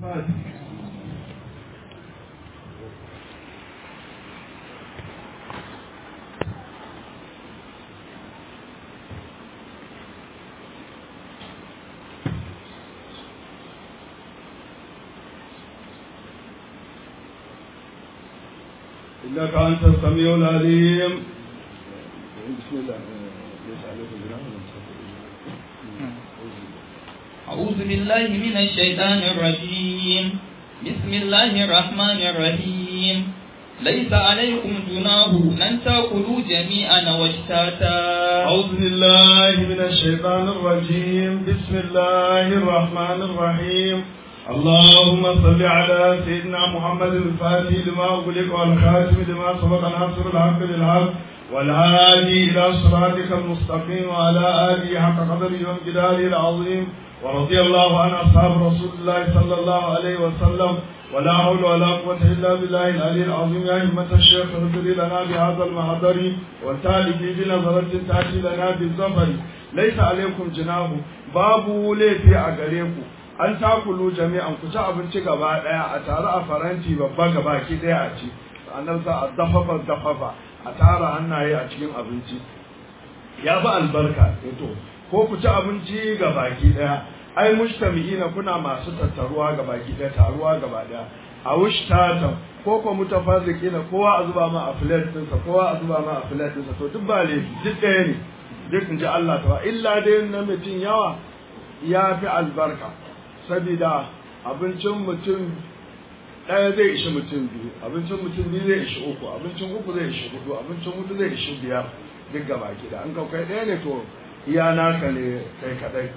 إنك أنت السميع العليم بسم الله ليس عليكم جناح أعوذ بالله من الشيطان الرجيم بسم الله الرحمن الرحيم ليس عليكم جناح أن تأكلوا جميعا واشتاتا أعوذ بالله من الشيطان الرجيم بسم الله الرحمن الرحيم اللهم صل على سيدنا محمد الفاتح لما أغلق والخاتم لما سبق ناصر الحق بالحق والهادي إلى صراطك المستقيم وعلى آله حق قدره وامتداده العظيم ورضي الله عن أصحاب رسول الله صلى الله عليه وسلم ولا حول ولا قوة إلا بالله العلي العظيم يا همة الشيخ اغفر لنا بهذا المحضر والتالي بنظرة تأتي لنا بالظفر ليس عليكم جناح باب ليفي أغريكم an takulu jami'an ku ci abinci gaba daya a tare a faranti babba gaba ki daya a ci annan sa a dafafa dafafa a tara hannaye a cikin abinci ya fi albarka to ko ku ci abinci ga baki daya ai mujtami'ina kuna masu tattaruwa ga baki daya taruwa gaba daya a wushtatan ko ko mutafarriqina kowa a zuba ma a plate ɗinsa kowa a zuba ma a plate ɗinsa to duk ba laifi duk ɗaya ne duk in ji Allah ta illa dai na mutum yawa ya fi albarka saboda abincin mutum ɗaya zai ishi mutum biyu abincin mutum biyu zai ishi uku abincin uku zai ishi hudu abincin hudu zai ishi biyar duk gaba ki da an kau kai ɗaya ne to iya naka ne kai kaɗai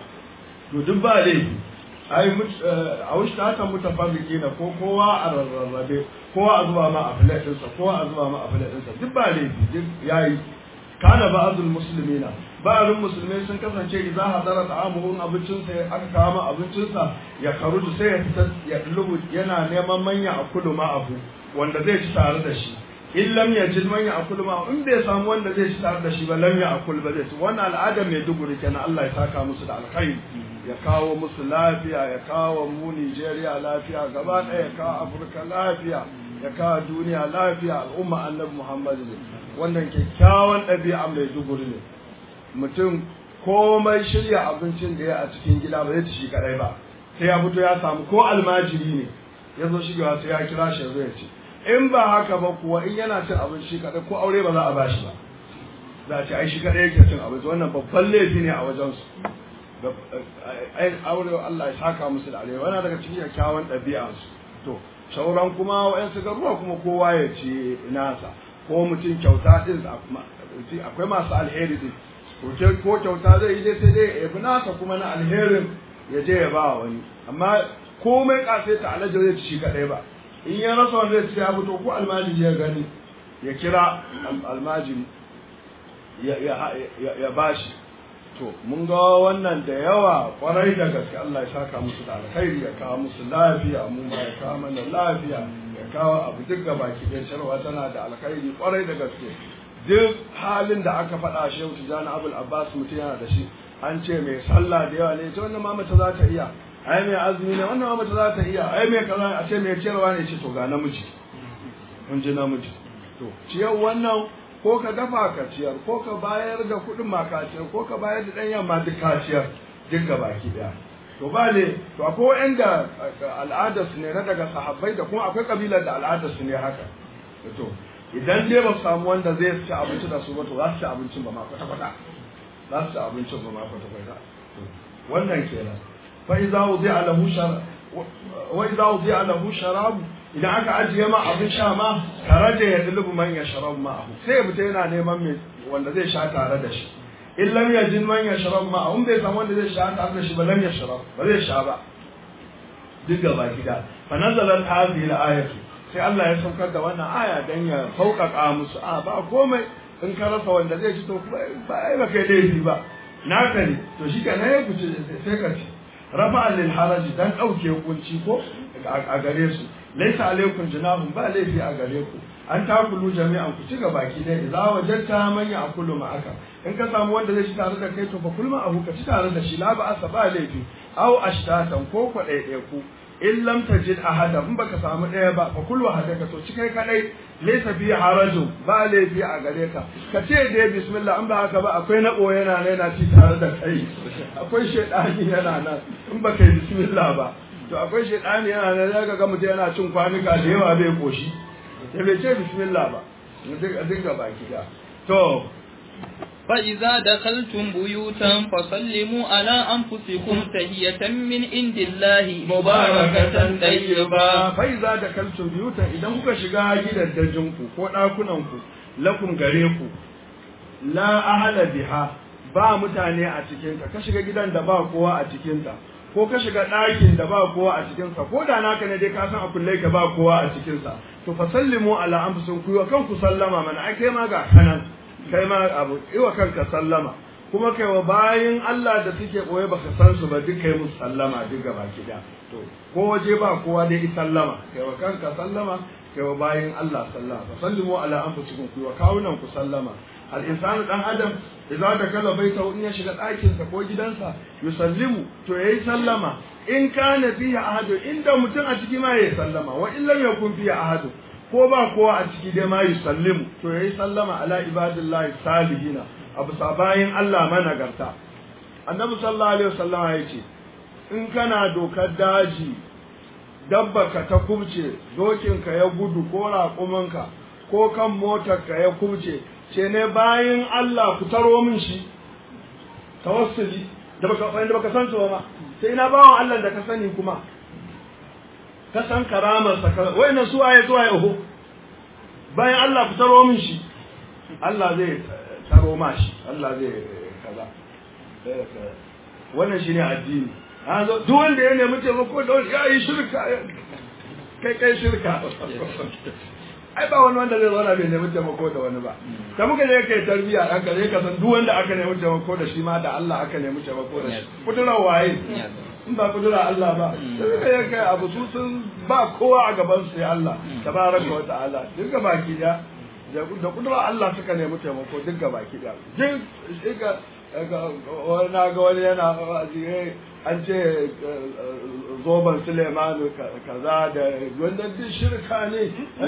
to duk ba laifi ai a wuce ta haka mutafarriki na ko kowa a rarrabe kowa a zuba ma a filet ɗinsa kowa a zuba ma a filet ɗinsa duk ba laifi duk yayi kana ba'dul muslimina ba'dul musulmai sun kasance idza hadara ta'amuhum abincin sa aka kawo ma abincin sa ya karuju sai ya fita ya lubu yana neman manya a kudu ma abu wanda zai ci tare da shi in lam yajid manya a kudu ma in bai samu wanda zai ci tare da shi ba lam ya akul ba zai ci wannan al'adar mai duguri kenan Allah ya saka musu da alkhairi ya kawo musu lafiya ya kawo mu Nigeria lafiya gaba ɗaya ya kawo Afirka lafiya ya kawo duniya lafiya al'umma annabi Muhammad ne wannan kyakkyawan ɗabi'a mai duguri ne mutum komai shirya abincin da ya a cikin gida ba zai ci shi kadai ba sai ya fito ya samu ko almajiri ne ya zo shigewa sai ya kira shi zai ci in ba haka ba kuwa in yana cin abinci shi kadai ko aure ba za a bashi ba za a ce ai shi kadai yake cin abinci wannan babban laifi ne a wajen su ai aure Allah ya saka musu da alheri wannan daga cikin kyakkyawan ɗabi'ansu to sauran kuma wa'yansu garuwa kuma kowa ya ce nasa ko mutum kyauta din akwai masu alheri din ko kyauta zai yi dai sai dai ya bi nasa kuma na alherin ya je ya ba wani amma komai kasai ta alajar zai ci shi kadai ba in ya rasa wanda zai ci ya fito ko almajiri ya gani ya kira almajiri ya bashi to mun ga wannan da yawa kwarai da gaske Allah ya saka musu da alkhairi ya kawo musu lafiya mu ma ya kawo mana lafiya ya kawo abu duk ga baki da sharwa tana da alkhairi kwarai da gaske duk halin da aka faɗa shi yau tijani abul abbas mutum yana da shi an ce mai sallah da yawa ne ta wannan ma mace za ta iya ai mai azumi ne wannan ma mace za ta iya ai mai kaza a ce mai ciyarwa ne ce to ga namiji mun ji namiji to ciyar wannan ko ka dafa ka ciyar ko ka bayar da kuɗin ma ka ciyar ko ka bayar da ɗan yamma duk ka ciyar duk ga baki ɗaya to ba ne to akwai wa'anda al'adar su ne na daga sahabbai da kuma akwai kabilar da al'adar su ne haka to idan dai ba su samu wanda zai ci abinci da su ba to za su ci abincin ba ma kwata kwata za su ci abincin ba ma kwata kwata wannan kenan fa idza wudi'a lahu shar wa idza wudi'a lahu sharab idan aka ajiye ma abin sha ma karaje ya dulubu man ya sharab ma sai ya fita yana neman mai wanda zai sha tare da shi in lam yajin man ya sharab ma in bai samu wanda zai sha tare da shi ba lam ya sharab ba zai sha ba duk gaba gida fa nazalat hadhihi al-ayatu sai Allah ya saukar da wannan aya dan ya sauƙaƙa musu a ba komai in ka rasa wanda zai ci to ba ai ba kai laifi ba naka ne to shi kenan ya kuce sai ka ci rafa lil haraji dan dauke kunci ko a gare su laisa alaikum junahun ba laifi a gare ku an takulu jami'an ku ci gaba ki ne idza wajadta man ya'kulu ma'aka in ka samu wanda zai ci tare da kai to fa kulma abu ka ci tare da shi la ba asa ba laifi aw ashtatan ko ko ɗaiɗai ku in lam tajid ahada in baka samu ɗaya ba fa kullu hadaka to cikai kadai laysa fi haraju ba laifi a gare ka ka ce dai bismillah in ba haka ba akwai na boye yana yana ci tare da kai akwai shedani yana nan in baka yi bismillah ba to akwai shedani yana nan zaka ga mutum yana cin kwanuka da yawa bai koshi ya bai ce bismillah ba dinga baki da to فإذا دخلتم بيوتا فسلموا على أنفسكم تهية من عند الله مباركة طيبة فإذا دخلتم بيوتا إذا kuka shiga gidajenku ko ɗakunanku lakum gare ku la ahala biha ba mutane a cikinta ka shiga gidan da ba kowa a cikinta ko ka shiga ɗakin da ba kowa a cikinsa ko da naka ne dai ka san a kulle ka ba kowa a cikinsa to fa sallimu ala anfusikum ku wa kanku sallama mana ai kai ma ga kanan kai ma abu iwa kanka sallama kuma kai wa bayin Allah da suke boye baka san su ba duk kai musu sallama duk gaba kida to ko waje ba kowa dai i sallama kai wa kanka sallama kai wa bayin Allah sallama fa sallimu ala anfusikum ku wa kawunan ku sallama al insanu dan adam idza dakala baitahu in ya shiga ɗakin sa ko gidansa yusallimu to yayi sallama in kana fihi ahadu inda mutum a ciki ma yayi sallama wa illam yakun fihi ahadu ko ba kowa a ciki dai ma yusallimu to yayi sallama ala ibadillahi salihina abu sabayin Allah managarta annabi sallallahu alaihi wasallam ya ce in kana dokar daji dabba ka ta kubce dokin ka ya gudu ko raƙuminka ko kan motar ka ya kubce ce ne bayin Allah ku taro min shi tawassuli da baka da baka san ba sai ina bawan Allah da ka sani kuma ka san karamarsa ka wayannan su waye su waye oho bayan Allah ku taro min shi Allah zai taro ma shi Allah zai kaza wannan shine addini an zo duk wanda ya nemi taimako da wani ya yi shirka kai kai shirka ai ba wani wanda zai zauna bai nemi taimako da wani ba da muka je kai tarbiya dan ka je ka san duk wanda aka nemi taimako da shi ma da Allah aka nemi taimako da shi kudurar waye in ba kudura Allah ba sai ka yi kai abu su sun ba kowa a gaban su ya Allah tabaraka wa ta'ala duk ga baki da da kudura Allah suka nemi taimako duk ga baki da duk ga wani na ga wani yana an ce zoban Suleimanu kaza da wanda duk shirka ne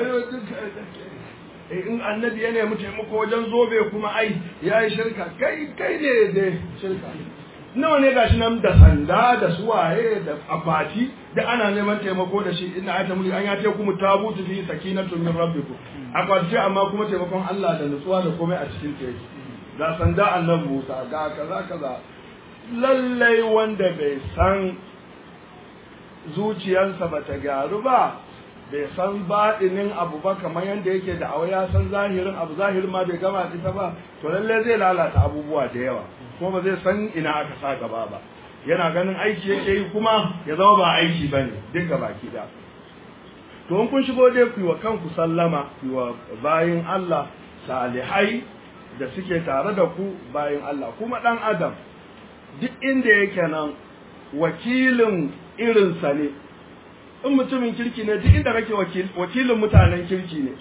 in annabi ya nemi taimako wajen zobe kuma ai ya yi shirka kai kai ne da shirka nawa ne gashi nan da sanda da suwaye da akwati da ana neman taimako da shi ina ayata mulki an ya ce kuma tabutu fi sakinatu min rabbikum akwati ce amma kuma taimakon Allah da nutsuwa da komai a cikin ta yake ga sanda annabi Musa ga kaza kaza lallai wanda bai san zuciyarsa bata gyaru ba bai san baɗinin abu ba kamar yadda yake da awa ya san zahirin abu zahirin ma bai gama ita ba to lallai zai lalata abubuwa da yawa kuma ba zai san ina aka sa gaba ba yana ganin aiki yake yi kuma ya zama ba aiki ba ne duk gaba ki da to in kun shigo dai ku yi wa kanku sallama ku yi wa bayin Allah salihai da suke tare da ku bayin Allah kuma ɗan adam duk inda yake nan wakilin irinsa ne in mutumin kirki ne duk inda kake wakilin mutanen kirki ne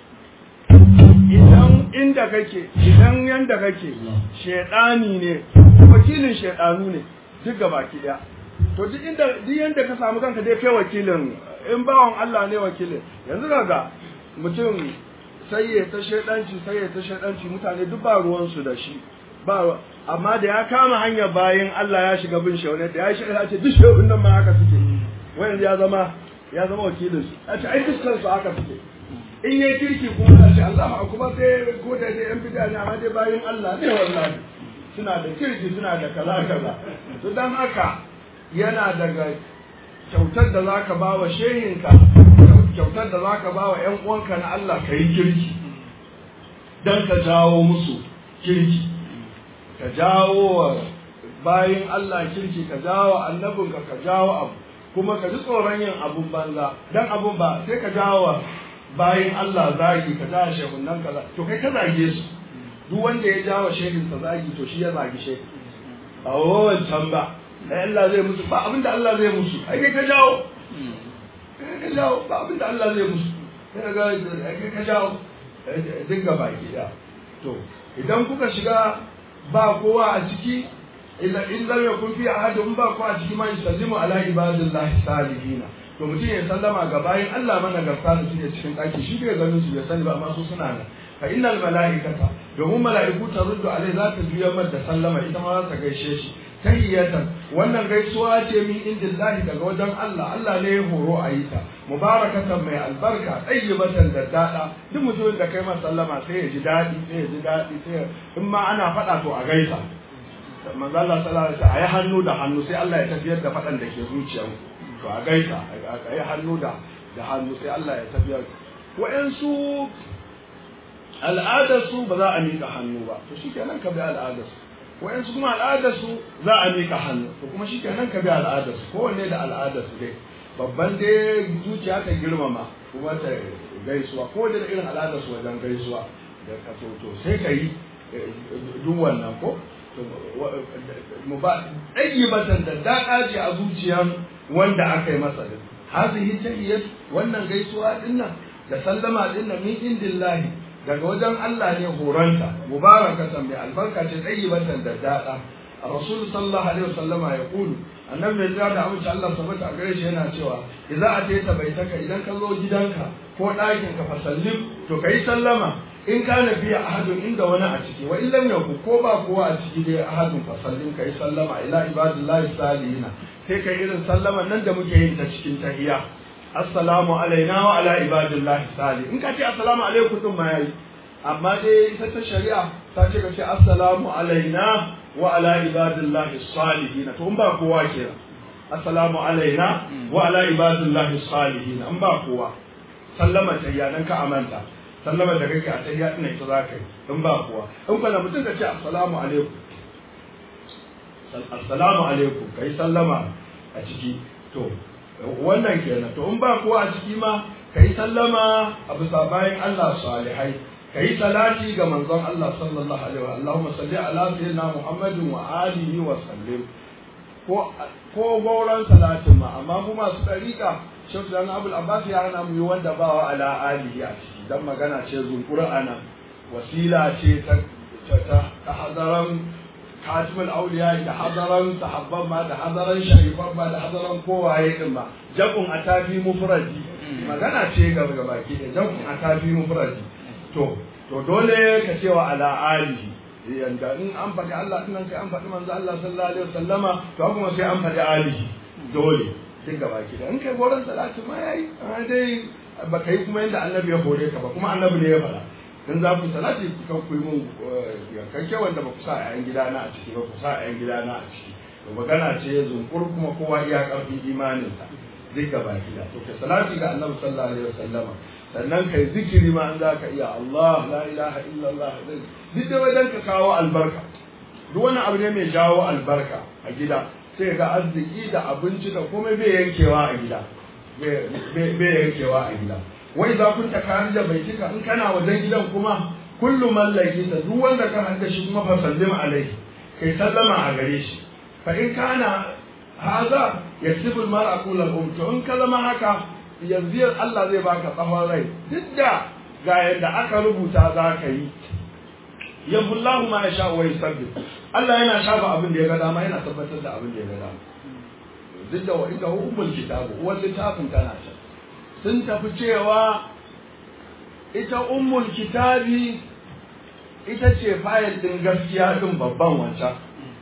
idan inda kake idan yanda kake shedani ne wakilin shedanu ne duk gaba ki daya to duk inda duk yanda ka samu kanka dai kai wakilin in bawan Allah ne wakilin yanzu kaga mutum sai ya ta shedanci sai ya ta shedanci mutane duk ba ruwan su da shi ba amma da ya kama hanyar bayan Allah ya shiga bin shaune da ya shiga ya ce duk shehun nan ma haka suke wayan ya zama ya zama wakilin su a ce ai dukkan su haka suke in yayi kirki kuma a ce Allah kuma sai ko da dai yan bid'a ne amma dai bayan Allah ne wallahi suna da kirki suna da kaza kaza to dan haka yana daga kyautar da zaka ba wa shehinka kyautar da zaka ba wa ƴan uwanka na Allah ka yi kirki dan ka jawo musu kirki ka jawo wa bayin Allah kirki ka jawo annabinka ka jawo abu kuma ka ji tsoron yin abun banza dan abun ba sai ka jawo bayin Allah zagi ka jawo shehunan kaza to kai ka zage su duk wanda ya jawo shehin sa zagi to shi ya zagi shehin a wancan ba ai Allah zai musu ba abinda Allah zai musu ai kai ka jawo kai ka jawo ba abinda Allah zai musu kai ga kai ka jawo dinga baki da to idan kuka shiga ba kowa a ciki illa in lam yakun fi ahadun ba ko a cikin ma yusallimu ala ibadillahi salihina to mutum ya sallama ga bayin Allah managarta da suke cikin ɗaki shi bai ganin su ya sani ba amma su suna nan fa innal mala'ikata domin mala'iku ta ruddu alai za ta juya mar da sallama ita ma za ta gaishe shi tahiyatan wannan gaisuwa ce min indillahi daga wajen Allah Allah ne ya horo a yi ta mubarakatan mai albarka tayyibatan da dada duk mutumin da kai masa sallama sai ya ji daɗi sai ya ji daɗi sai in ma ana faɗa to a gaisa manzo Allah sallallahu alaihi wasallam ayi hannu da hannu sai Allah ya tafiyar da faɗan da ke zuciyarku to a gaisa a yi hannu da da hannu sai Allah ya tafiyar wa'yansu al'adarsu ba za a miƙa hannu ba to shi kenan ka bi al'adarsu wa'yansu kuma al'adarsu za a miƙa hannu to kuma shi kenan ka bi al'adarsu kowanne da al'adarsu dai babban dai zuciya ta girmama kuma ta gaisuwa ko da irin al'adarsu wajen gaisuwa da ka so to sai ka yi duk wannan ko mu ba ɗayyibatan da daɗa ce a zuciyar wanda aka yi masa din hazihi tahiyyat wannan gaisuwa dinnan da sallama dinnan min indillahi daga wajen Allah ne horanta mubarakatan bi albarka ce tayyibatan da daɗa rasul sallallahu alaihi wasallama ya kulu annabi mai da amince Allah sabata a gare shi yana cewa idza ataita baitaka idan ka zo gidanka ko ɗakin ka fa sallim to kai sallama in kana biya ahadun inda wani a ciki wa illam yakun ko ba kowa a ciki dai ahadun fa sallim kai sallama ila ibadillahi salihina sai kai irin sallama nan da muke yin ta cikin tahiyya assalamu alaina wa ala ibadillahi salih in ka ce assalamu alaikum din ma yayi amma dai ita ta shari'a ta ce ka ce assalamu alaina wa ala ibadillahi salihin to in ba kowa kenan assalamu alaina wa ala ibadillahi salihin in ba kowa sallama tahiyya nan ka amanta sallama da kake a tahiyya ina ita za ka yi in ba kowa in kana mutum ka ce assalamu alaikum assalamu alaikum kai sallama a ciki to wannan kenan to in ba kowa a ciki ma kai sallama a bisa bayan Allah salihai kai salati ga manzon Allah sallallahu alaihi wa Allahumma salli ala sayyidina Muhammadin wa alihi wa sallim ko ko gauran salatin ma amma mu masu dariƙa Sheikh Dan Abdul Abbas ya hana mu yi wanda ba wa ala alihi a ciki dan magana ce zunkura ana wasila ce ta ta hadaran katimul auliya da hadaran sahabban ma da hadaran sharifan ma da hadaran kowaye din ma jabun atafi mufradi magana ce ga baki da jabun atafi mufradi to to dole ka cewa ala alihi yanda in an faɗi Allah din nan sai an faɗi manzo Allah sallallahu alaihi wasallama to kuma sai an faɗi alihi dole duk gaba ki da in kai goron salati ma yayi dai ba kai kuma yanda annabi ya hore ka ba kuma annabi ne ya faɗa in za ku salati kan ku yi mun yankakke wanda ba ku sa a yan gidana a ciki ba ku sa a yan gidana a ciki to magana ce zunkur kuma kowa iya karfin imaninsa duk gaba gida to ka salati ga annabi sallallahu alaihi wasallama sannan kai zikiri ma an za ka iya Allah la ilaha illallah duk da wajen ka kawo albarka duk wani abu ne mai jawo albarka a gida sai ga arziki da abinci da komai bai yankewa a gida bai yankewa a gida wai za kun ta kari da bai cika in kana wajen gidan kuma kullum mallaki ta duk wanda ka hanta shi kuma fa sallim alaihi kai sallama a gare shi fa in kana haza yasibu mar'a kullu um to in ka zama haka yanzu Allah zai baka tsawon rai duk da ga yadda aka rubuta za ka yi yabullahu ma yasha wa yusabbit Allah yana shafa abin da ya ga dama yana tabbatar da abin da ya ga dama duk da wa inda ummul kitabu uwar littafin tana can sun tafi cewa ita ummul kitabi ita ce fayil din gaskiya din babban wancan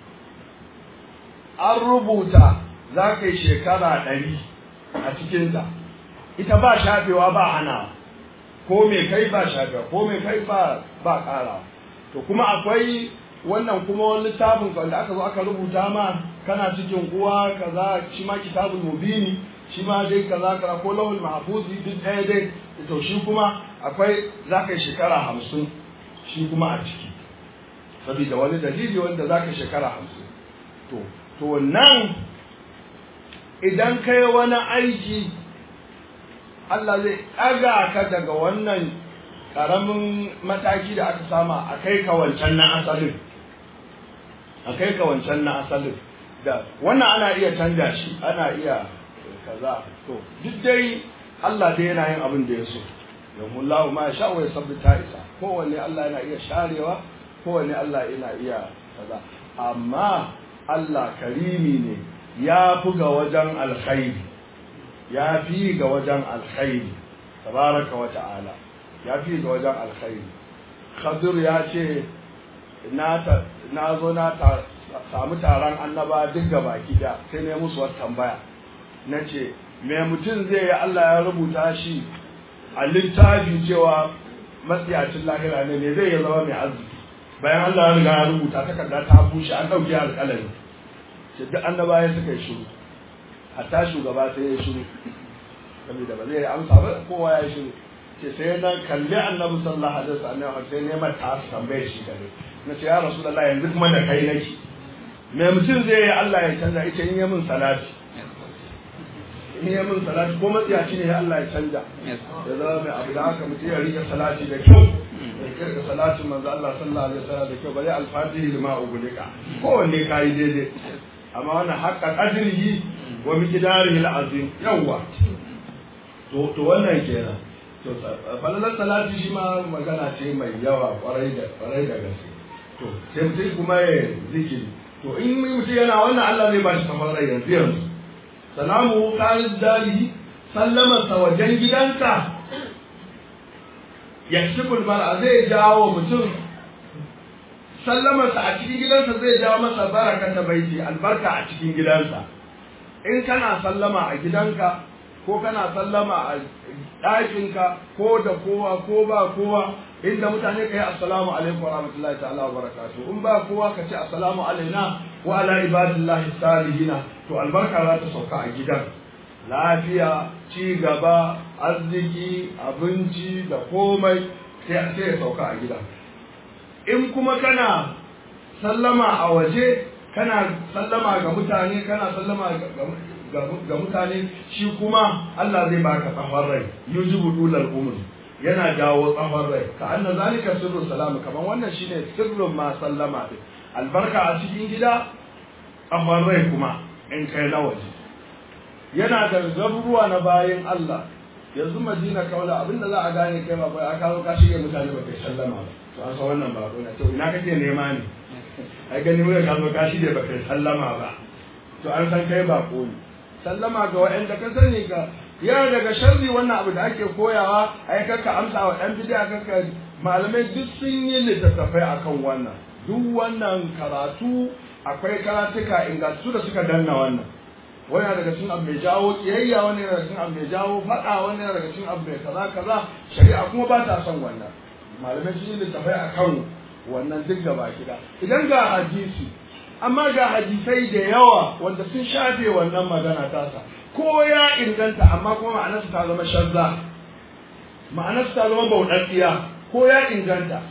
an rubuta za ka yi shekara ɗari a cikinta ita ba shafewa ba hana ko me kai ba shafewa ko me kai ba ba ƙara to kuma akwai wannan kuma wani littafin wanda aka zo aka rubuta ma kana cikin uwa kaza shi ma kitabul mubini shi ma dai kaza kaza ko lawul mahfuzi duk ɗaya dai to shi kuma akwai za ka yi shekara hamsin shi kuma a ciki saboda wani dalili wanda za ka shekara hamsin to to nan idan kai wani aiki Allah zai ɗaga ka daga wannan ƙaramin mataki da aka sama a kai ka wancan na asalin a kai ka wancan na asalin da wannan ana iya canja shi ana iya kaza to duk dai Allah dai yana yin abin da ya so domin lahu ma sha wa ta isa kowanne Allah yana iya sharewa kowanne Allah yana iya kaza amma Allah karimi ne ya fi ga wajen alkhairi ya fi ga wajen alkhairi tabaraka wa ta'ala ya fi ga wajen alkhairi khadir ya ce na zo na samu taron annaba duk ga baki da sai ne musu wata tambaya na ce me mutum zai yi Allah ya rubuta shi a littafi cewa matsiyacin lahira ne me zai yi zama mai arziki bayan Allah ya riga ya rubuta takarda ta bushe an ɗauke alƙalami ce duk annaba ya suka yi shiru hatta shugaba sai ya shiru saboda ba zai amsa ba kowa ya shiru ce sai na kalli annabi sallallahu alaihi wasallam sai ne mata tambaye shi kare na ce ya rasulullah yanzu kuma da kai nake me mutum zai yi Allah ya canza ita in yi min salati in yi min salati ko matsiyaci ne Allah ya canja ya zama mai abu da haka mutum ya rike salati da kyau ya kirga salatin manzo Allah sallallahu alaihi wasallam da kyau bari al-fatihi lima ugulika kowanne kai daidai amma wannan haqqa qadrihi wa miqdarihi al-azim yawa to to wannan kenan to falalar salati shi ma magana ce mai yawa kwarai da kwarai da gaske to sai mutum kuma ya zikiri to in mutum yana wannan Allah zai ba shi kamar rai yanzu yanzu salamu qarid dali sallama sa wajen gidanka yakshiful mar'a zai jawo mutum sallama sa a cikin gidansa zai jawo masa barakata baiti albarka a cikin gidansa in kana sallama a gidanka ko kana sallama a ɗakinka ko da kowa ko ba kowa inda mutane ka yi assalamu alaikum wa rahmatullahi ta'ala wa barakatuh in ba kowa ka ce assalamu alaina wa ala ibadillahi salihina to albarka za ta sauka a gidan lafiya ci gaba arziki abinci da komai sai ya sauka a gidan in kuma kana sallama a waje kana sallama ga mutane kana sallama ga mutane shi kuma Allah zai baka tsawon rai yujibu dulal umr yana jawo tsawon rai ka anna zalika sirru salamu kaman wannan shine sirrin ma sallama din albarka a cikin gida tsawon rai kuma in kai na waje yana da garuruwa na bayin Allah yanzu Madina kaula abinda za a gane kai ba bai aka zo ka shige mutane ba kai sallama ba to an san wannan ba na to ina kake nema ne ai gani mun ka zo ka shige ba kai sallama ba to an san kai ba ko ne sallama ga waɗanda ka sani ga yana daga sharri wannan abu da ake koyawa ai kakka amsa wa ɗan bidiya kakka malamai duk sun yi littattafai akan wannan duk wannan karatu akwai karatuka ingantattu da suka danna wannan wani yana daga cikin abu mai jawo kiyayya wani yana daga cikin abu mai jawo faɗa wani yana daga cikin abu mai kaza kaza shari'a kuma ba ta son wannan malamai sun yi littattafai akan wannan duk gaba gida idan ga hadisi amma ga hadisai da yawa wanda sun shafe wannan magana tasa ko ya inganta amma kuma ma'anarsa ta zama shazza ma'anarsa ta zama bauɗaɗɗiya ko ya inganta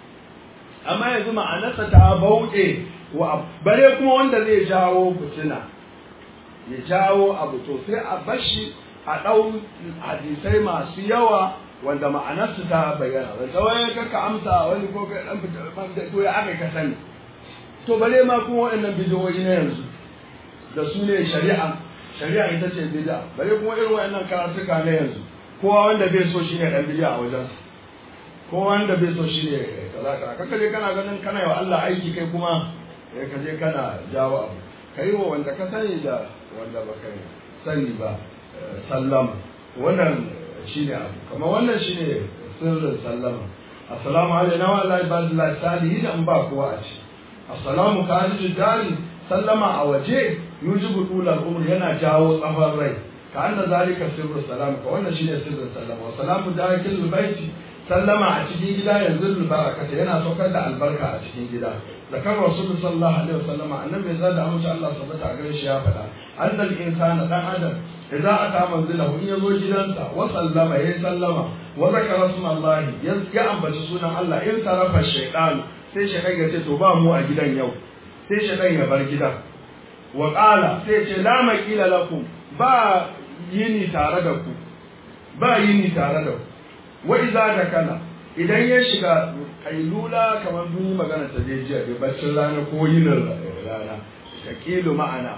amma yanzu ma'anarsa ta bauɗe wa bare kuma wanda zai jawo fitina ya jawo abu to sai a bashi a ɗau hadisai masu yawa wanda ma'anarsu ta bayyana wanda wai kaka amsa wani ko kai dan fita to ya aka ka sani to bare ma kuma waɗannan bidiyoyi na yanzu da su ne shari'a shari'a ita ce bid'a bare kuma irin waɗannan karatuka na yanzu kowa wanda bai so shine dan bid'a a wajen kowa wanda bai so shine kaza kaza kaka je kana ganin kana yi wa Allah aiki kai kuma ka je kana jawo abu kai wa wanda ka sani da wanda baka sani ba sallama wannan shine abu kamar wannan shine sirrin sallama assalamu alaikum wa ala ibadillahi salihin an ba kowa a ci assalamu kharijud dari sallama a waje yujibu tulal umr yana jawo tsawon rai ka anna zalika sirru salam ka wannan shine sirrin sallama wa salamu dakil baiti sallama a cikin gida yanzu barakata yana saukar da albarka a cikin gida zakar rasul sallallahu alaihi wasallam annabi ya da amince Allah subhanahu a gare shi ya faɗa annal insana dan adam idza ata manzilahu in yazo gidansa wa sallama ya sallama wa zakara smallahi ya ambaci sunan Allah in tarafa shaytan sai shaytan ya ce to ba mu a gidan yau sai shaytan ya bar gidan wa qala sai ce la maqila lakum ba yini tare da ku ba yini tare da ku wa iza da kana idan ya shiga kailula kamar mun yi magana ta dai jiya da baccin rana ko yinin rana ka kilu ma'ana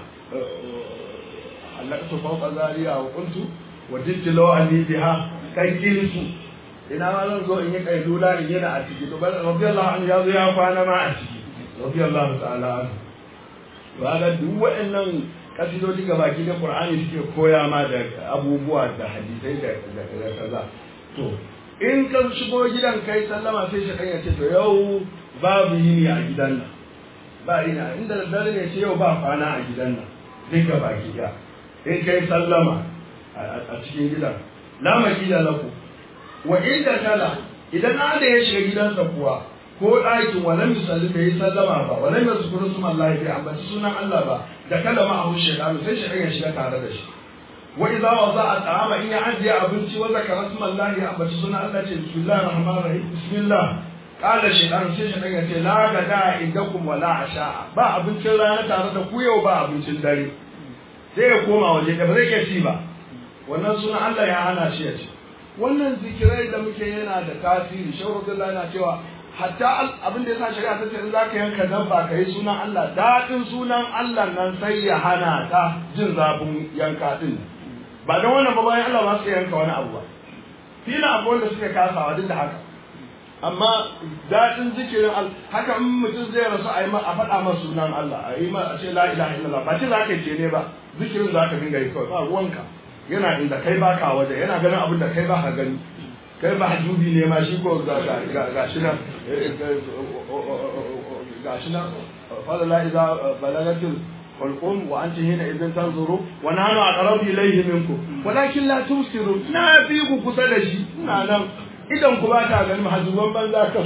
halaktu fawqa zariya wa qultu wa jidtu law anni biha kan kilsu ina ma zan zo in yi kailula in yana a ciki to bal radiyallahu anhu ya zo ya kwana ma a ciki radiyallahu ta'ala anhu ba ga duk waɗannan kasidodi ga baki da Qur'ani suke koya ma da abubuwa da hadisai da da kaza to in ka shigo gidan kai sallama sai shi ya ce to yau babu yini a gidan nan ba ina inda da dare ne ce yau ba kwana a gidan nan duk ga baki da in kai sallama a cikin gidan la makila laku wa inda kala idan na da ya shiga gidansa kuwa ko ɗakin walam misali bai yi sallama ba walam yazkuru suma Allah bai ambaci sunan Allah ba da kalama a hushe da sai shi ya shiga tare da shi wa idza waza ta'ama in ya ajiye abinci wa zakara suma Allah ya ambaci sunan Allah ce bismillahir rahmanir rahim bismillah qala shaytan sai shi ya ce la gada indakum wala asha ba abincin rana tare da ku yau ba abincin dare sai ya koma waje da ba zai iya ci ba wannan sunan Allah ya hana shi ya ci wannan zikirai da muke yana da tasiri shehu Abdullahi yana cewa hatta abin da yasa shari'a ta ce in zaka yanka dabba kai sunan Allah dadin sunan Allah nan sai ya hana ta jin zafin yanka din ba don wannan ba bayan Allah ba su yanka wani abu ba fila abu wanda suke kasawa duk da haka amma dadin zikirin Allah haka in mutum zai rasu a yi a faɗa masa sunan Allah a yi ma a ce la ilaha illallah ba ce zaka ce ne ba zikirin zaka dinga yi kawai ba ruwanka yana inda kai baka waje yana ganin abin da kai ba ka gani kai ba hajjubi ne ma shi ko ga shi nan ga shi nan fadala idza balagatil hulqum wa anti hina idan tanzuru wa nahnu aqrabu ilayhi minkum walakin la tusiru na fi ku kusa da shi ina nan idan ku ba ta ganin hajjuban banza ka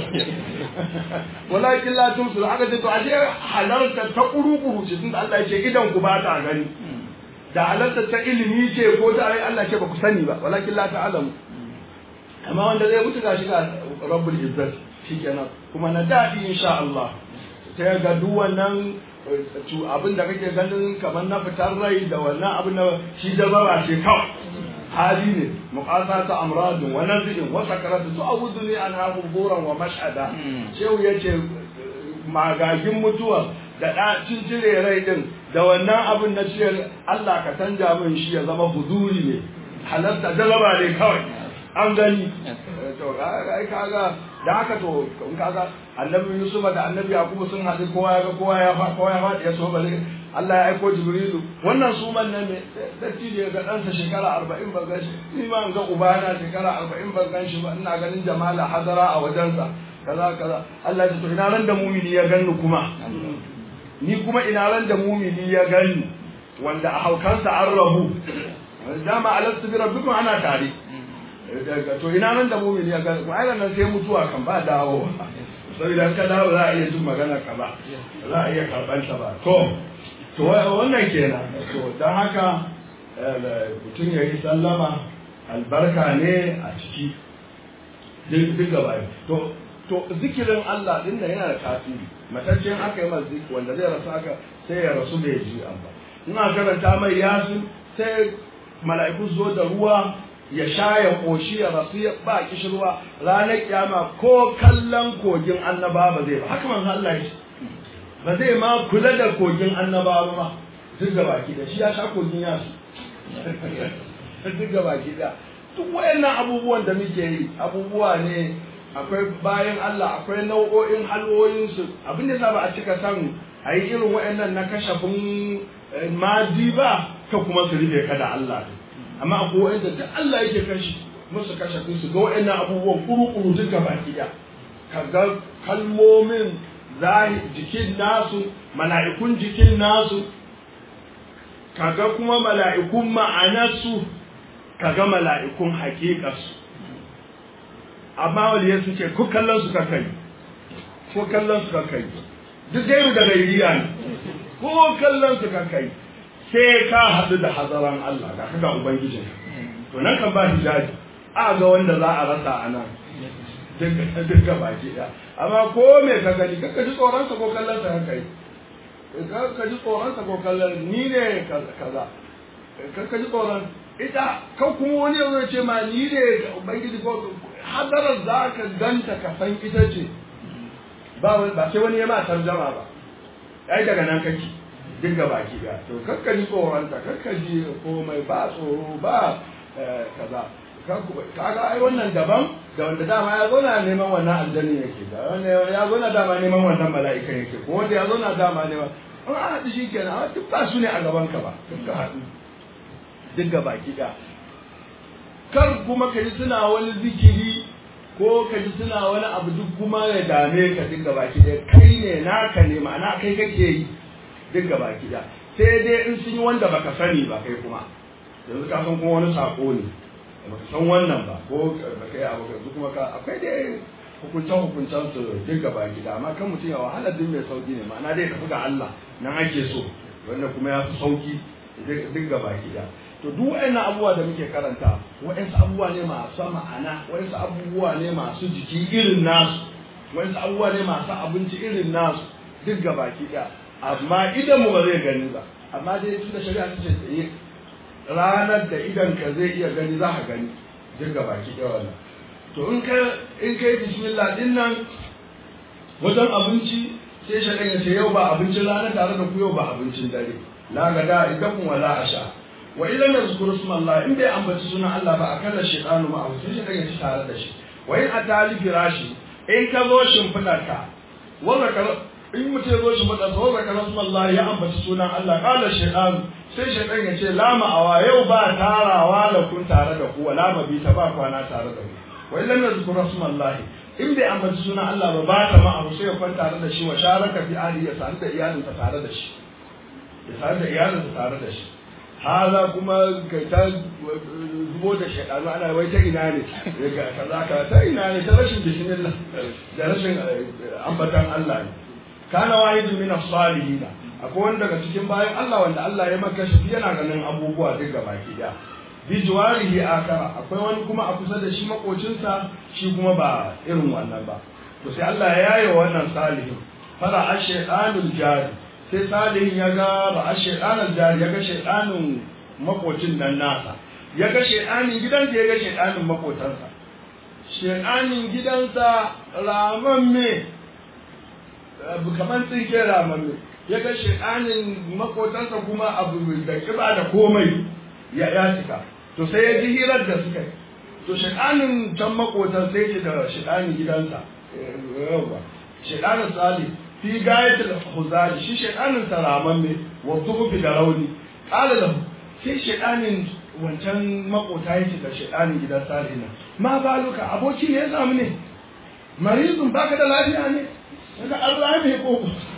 walakin la tusiru aka ce to ashe halarta ta kuru-kuru ce tunda Allah ya ce idan ku ba ta gani da halarta ta ilimi ce ko ta ai Allah ce ba ku sani ba walakin la ta'lamu amma wanda zai mutu gashi ga rabbul izzat shikenan kuma na dadi insha Allah ta ga duk wannan abin da kake ganin kamar na fitar rai da wannan abin da shi da bara ce kawai hali ne muqasa ta amradun wa nazin wa sakaratu tu'awudu li an hafu buran wa mashhada shehu yace magagin mutuwa da ɗacin cire rai din da wannan abin na cire Allah ka canja min shi ya zama huzuri ne halarta jaraba ne kawai an gani to ai kaga da haka to in kaga annabi Yusuf da annabi Yakubu sun haɗu kowa ya ga kowa ya fa kowa ya faɗi ya so ba Allah ya aiko Jibrilu wannan suman nan ne datti da ga ɗansa shekara arba'in ban gan shi ni ma ga ubana shekara arba'in ban gan shi ba ina ganin jamala hadara a wajensa kaza kaza Allah ya ce to ina ran da mumini ya ganni kuma ni kuma ina ran da mumini ya gani wanda a haukansa an rabu dama alastu bi rabbikum ana tare to ina ran da mumini ya gani kuma ai nan sai mutuwa kan ba dawo saboda ka dawo za a iya jin magana ka ba za a iya karban ta ba to to wannan kenan to dan haka mutum ya yi sallama albarka ne a ciki duk gaba to to zikirin Allah din nan yana da tasiri mataccen aka yi masa zikiri wanda zai rasu aka sai ya rasu bai ji an ba in aka karanta mai yasin sai mala'iku zo da ruwa ya sha ya koshi ya rasu ya ba kishirwa ranar kiyama ko kallon kogin annaba ba zai ba haka manzo Allah ya ba zai ma kula da kogin annaba ba ma duk da baki da shi ya sha kogin yasu duk da baki da duk wayannan abubuwan da muke yi abubuwa ne akwai bayan Allah akwai nau'o'in halwoyinsu abin da ba a cika san a yi irin waɗannan na kashafin madi ba ka kuma su rufe ka da Allah amma akwai waɗanda duk Allah yake kashi musu kashafin su ga waɗannan abubuwan kuru-kuru duka baki ɗaya ka ga kalmomin zahi jikin nasu mala'ikun jikin nasu ka ga kuma mala'ikun ma'anarsu ka ga mala'ikun haƙiƙarsu amma waliyai sun ce ko kallon su ka kai ko kallon su ka kai duk gairu da gairiya ne ko kallon su ka kai sai ka haɗu da hazaran Allah ga kaga ubangijin to nan kan ba hijabi a ga wanda za a rasa a nan duka baki ɗaya amma ko me ka gani ka ji tsoron sa ko kallon sa ka kai ka ji tsoron sa ko kallon ni ne kaza ka ji tsoron ita kan kuma wani yanzu ya ce ma ni ne ubangiji ko hadarar za ka ganta ka san ita ce ba sai wani ya ma tarjama ba ai daga nan kake duk ga baki ga to kakka ji tsoronta kakka ji komai ba tsoro ba kaza kaga ai wannan daban da wanda dama ya zo na neman wannan aljanni yake da wanda ya zo na dama neman wannan mala'ika yake ko wanda ya zo na dama neman an haɗu shi kenan duk ba su ne a gaban ka ba duk ka haɗu duk ga baki ɗaya kar kuma ka ji suna wani zikiri ko ka ji suna wani abu duk kuma ya dame ka duk ga baki ɗaya kai ne naka ne ma'ana kai kake yi duk ga baki ɗaya sai dai in sun yi wanda baka sani ba kai kuma yanzu ka san kuma wani sako ne baka san wannan ba ko baka yi abu yanzu kuma ka akwai dai hukuncen hukuncen su duk gaba gida amma kan mutum ya wahala duk mai sauki ne ma'ana dai tafi ga Allah nan ake so wanda kuma ya fi sauki duk gaba gida to duk waɗannan abubuwa da muke karanta waɗansu abubuwa ne masu ma'ana waɗansu abubuwa ne masu jiki irin nasu waɗansu abubuwa ne masu abinci irin nasu duk gaba gida amma idan mu ba zai gani ba amma dai tunda shari'a ta ce tsaye ranar da idan ka zai iya gani za ka gani duk gaba gida wannan to in ka in kai bismillah din nan wajen abinci sai shaɗan ya ce yau ba abincin rana tare da ku yau ba abincin dare la gada idan wala asha wa idan yazkuru ismallah in bai ambaci sunan Allah ba akalla shaytanu ma abu sai shaɗan ya ci tare da shi wa in atali firashi in ka zo shimfiɗar ka wa zakar in mutum zo shimfiɗar sa wa zakar ismallah ya ambaci sunan Allah qala shaytanu sai shaytan ya ce la ma'awa yau ba tarawa da kun tare da ku wala mabita ba kwana tare da ku wa idan yazkur rasulullahi in bai ambaci sunan Allah ba ba ta ma'ahu sai ya kwanta tare da shi wa sharaka fi ali ya sadu da iyalinsa tare da shi ya sadu da iyalinsa tare da shi haza kuma kai ta zubo da shaɗanu ana wai ta ina ne ga kaza ka ta ina ne ta rashin bismillah da rashin ambatan Allah ne kana wahidun min as-salihin akwai wanda daga cikin bayan Allah wanda Allah ya maka shi yana ganin abubuwa duk gaba ki da bi juwarihi akara akwai wani kuma a kusa da shi makocinsa shi kuma ba irin wannan ba to sai Allah ya yaye wannan salihin fara ash-shaytanul jari sai salihin ya ga ba ash-shaytanul jari ya ga shaytanin makocin nan nasa ya ga shaytanin gidansa ya ga shaytanin makotansa shaytanin gidansa ramamme kamar tsinke ramamme ya ga shaytanin makotansa kuma abu da kiba da komai ya ya cika to sai ya ji hirar da suka yi to shaɗanin can makotan sai ce da shaɗanin gidansa yawa shaɗanin sali fi gayatul huzari shi shaɗanin saraman ne wa tuhufi da rauni ƙala lahu sai shaɗanin wancan makota yake da shaɗanin gidan sali na ma baluka aboki ne ya samu ne marizun baka da lafiya ne daga Allah ne ko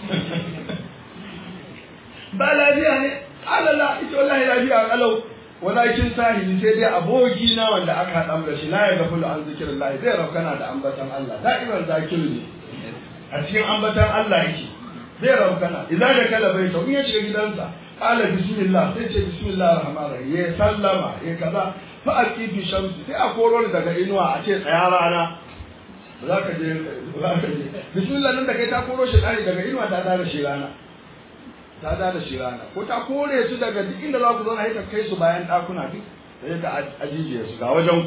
ba lafiya ne ƙala la ita wallahi lafiya kalau walakin sahili sai dai aboki na wanda aka haɗa da shi la ya gafu an zikirin lahi zai raukana da ambatan Allah da'irar zakiru ne a cikin ambatan Allah yake zai raukana idan da kala bai in ya shiga gidansa qala bismillah sai ce bismillah rahman rahim ya sallama ya kaza fa aqifi shamsi sai a koro ni daga inuwa a ce tsaya rana za ka je za ka je bismillah nan da kai ta koro shi daga inuwa ta da shi rana ta da da shi rana ko ta kore su daga duk inda za ku zauna sai ta kai su bayan ɗakuna duk sai ta ajiye su ga wajen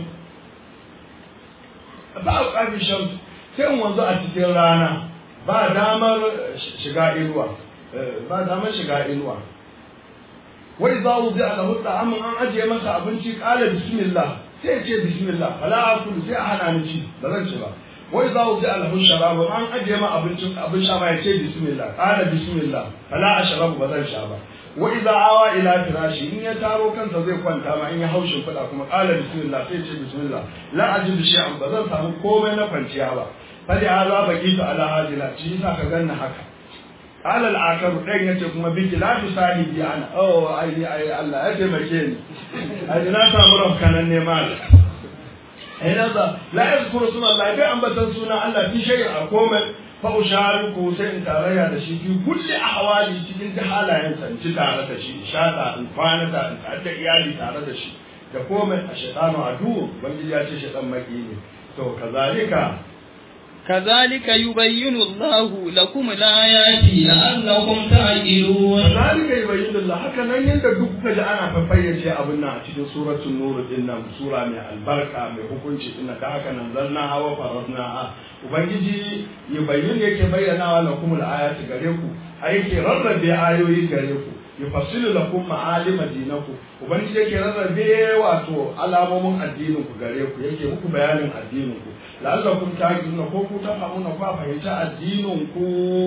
ba a ƙafi shan sai in wanzu a cikin rana ba damar shiga inuwa ba damar shiga inuwa wai za mu zai alahu ta'amun an ajiye masa abinci ƙala bismillah sai ya ce bismillah fala akulu sai a hana ni ci ba zan ci ba wai za ku ji alhun sharabu an ajiye ma abincin abin sha ma ya ce bismillah qala bismillah fala ashrabu ba zan sha ba wa idza awa ila firashi in ya taro kansa zai kwanta ma in ya haushin fada kuma qala bismillah sai ce bismillah la ajidu shay'an ba zan samu komai na kwanciya ba fali haza baqitu ala hajila shi yasa ka ganna haka qala al-akar dan yace kuma biki la tu sahibi ana oh ai ai Allah ya taimake ni ai na samu rafkanan ne mal ina za la yazkuru sunan Allah bai ambatan sunan Allah fi shay'in a komai fa ushariku sai in tarayya da shi fi kulli ahwali cikin da halayen sa ci tare da shi shata in kwana da in tare da iyali tare da shi da komai a shaytanu adu bangiji ya ce shaytan maki ne to kazalika كذلك يبين الله لكم الآيات لعلكم تعقلون kazalika yubayyinu Allah haka nan yanda duk kuka ji ana fafayyace abin nan a cikin suratul nur din nan sura mai albarka mai hukunci din da haka nan zanna hawa farasna a ubangiji yubayyinu yake bayyana lakum al-ayati gare ku yake rarrabe ayoyi gare ku yufassilu lakum ma'alima dinakum ubangiji yake rarrabe wato alamomin addinin ku gare ku yake muku bayanin addinin ku la'allakum ta'qiluna ko ku ta famuna ku fahimta addinin ku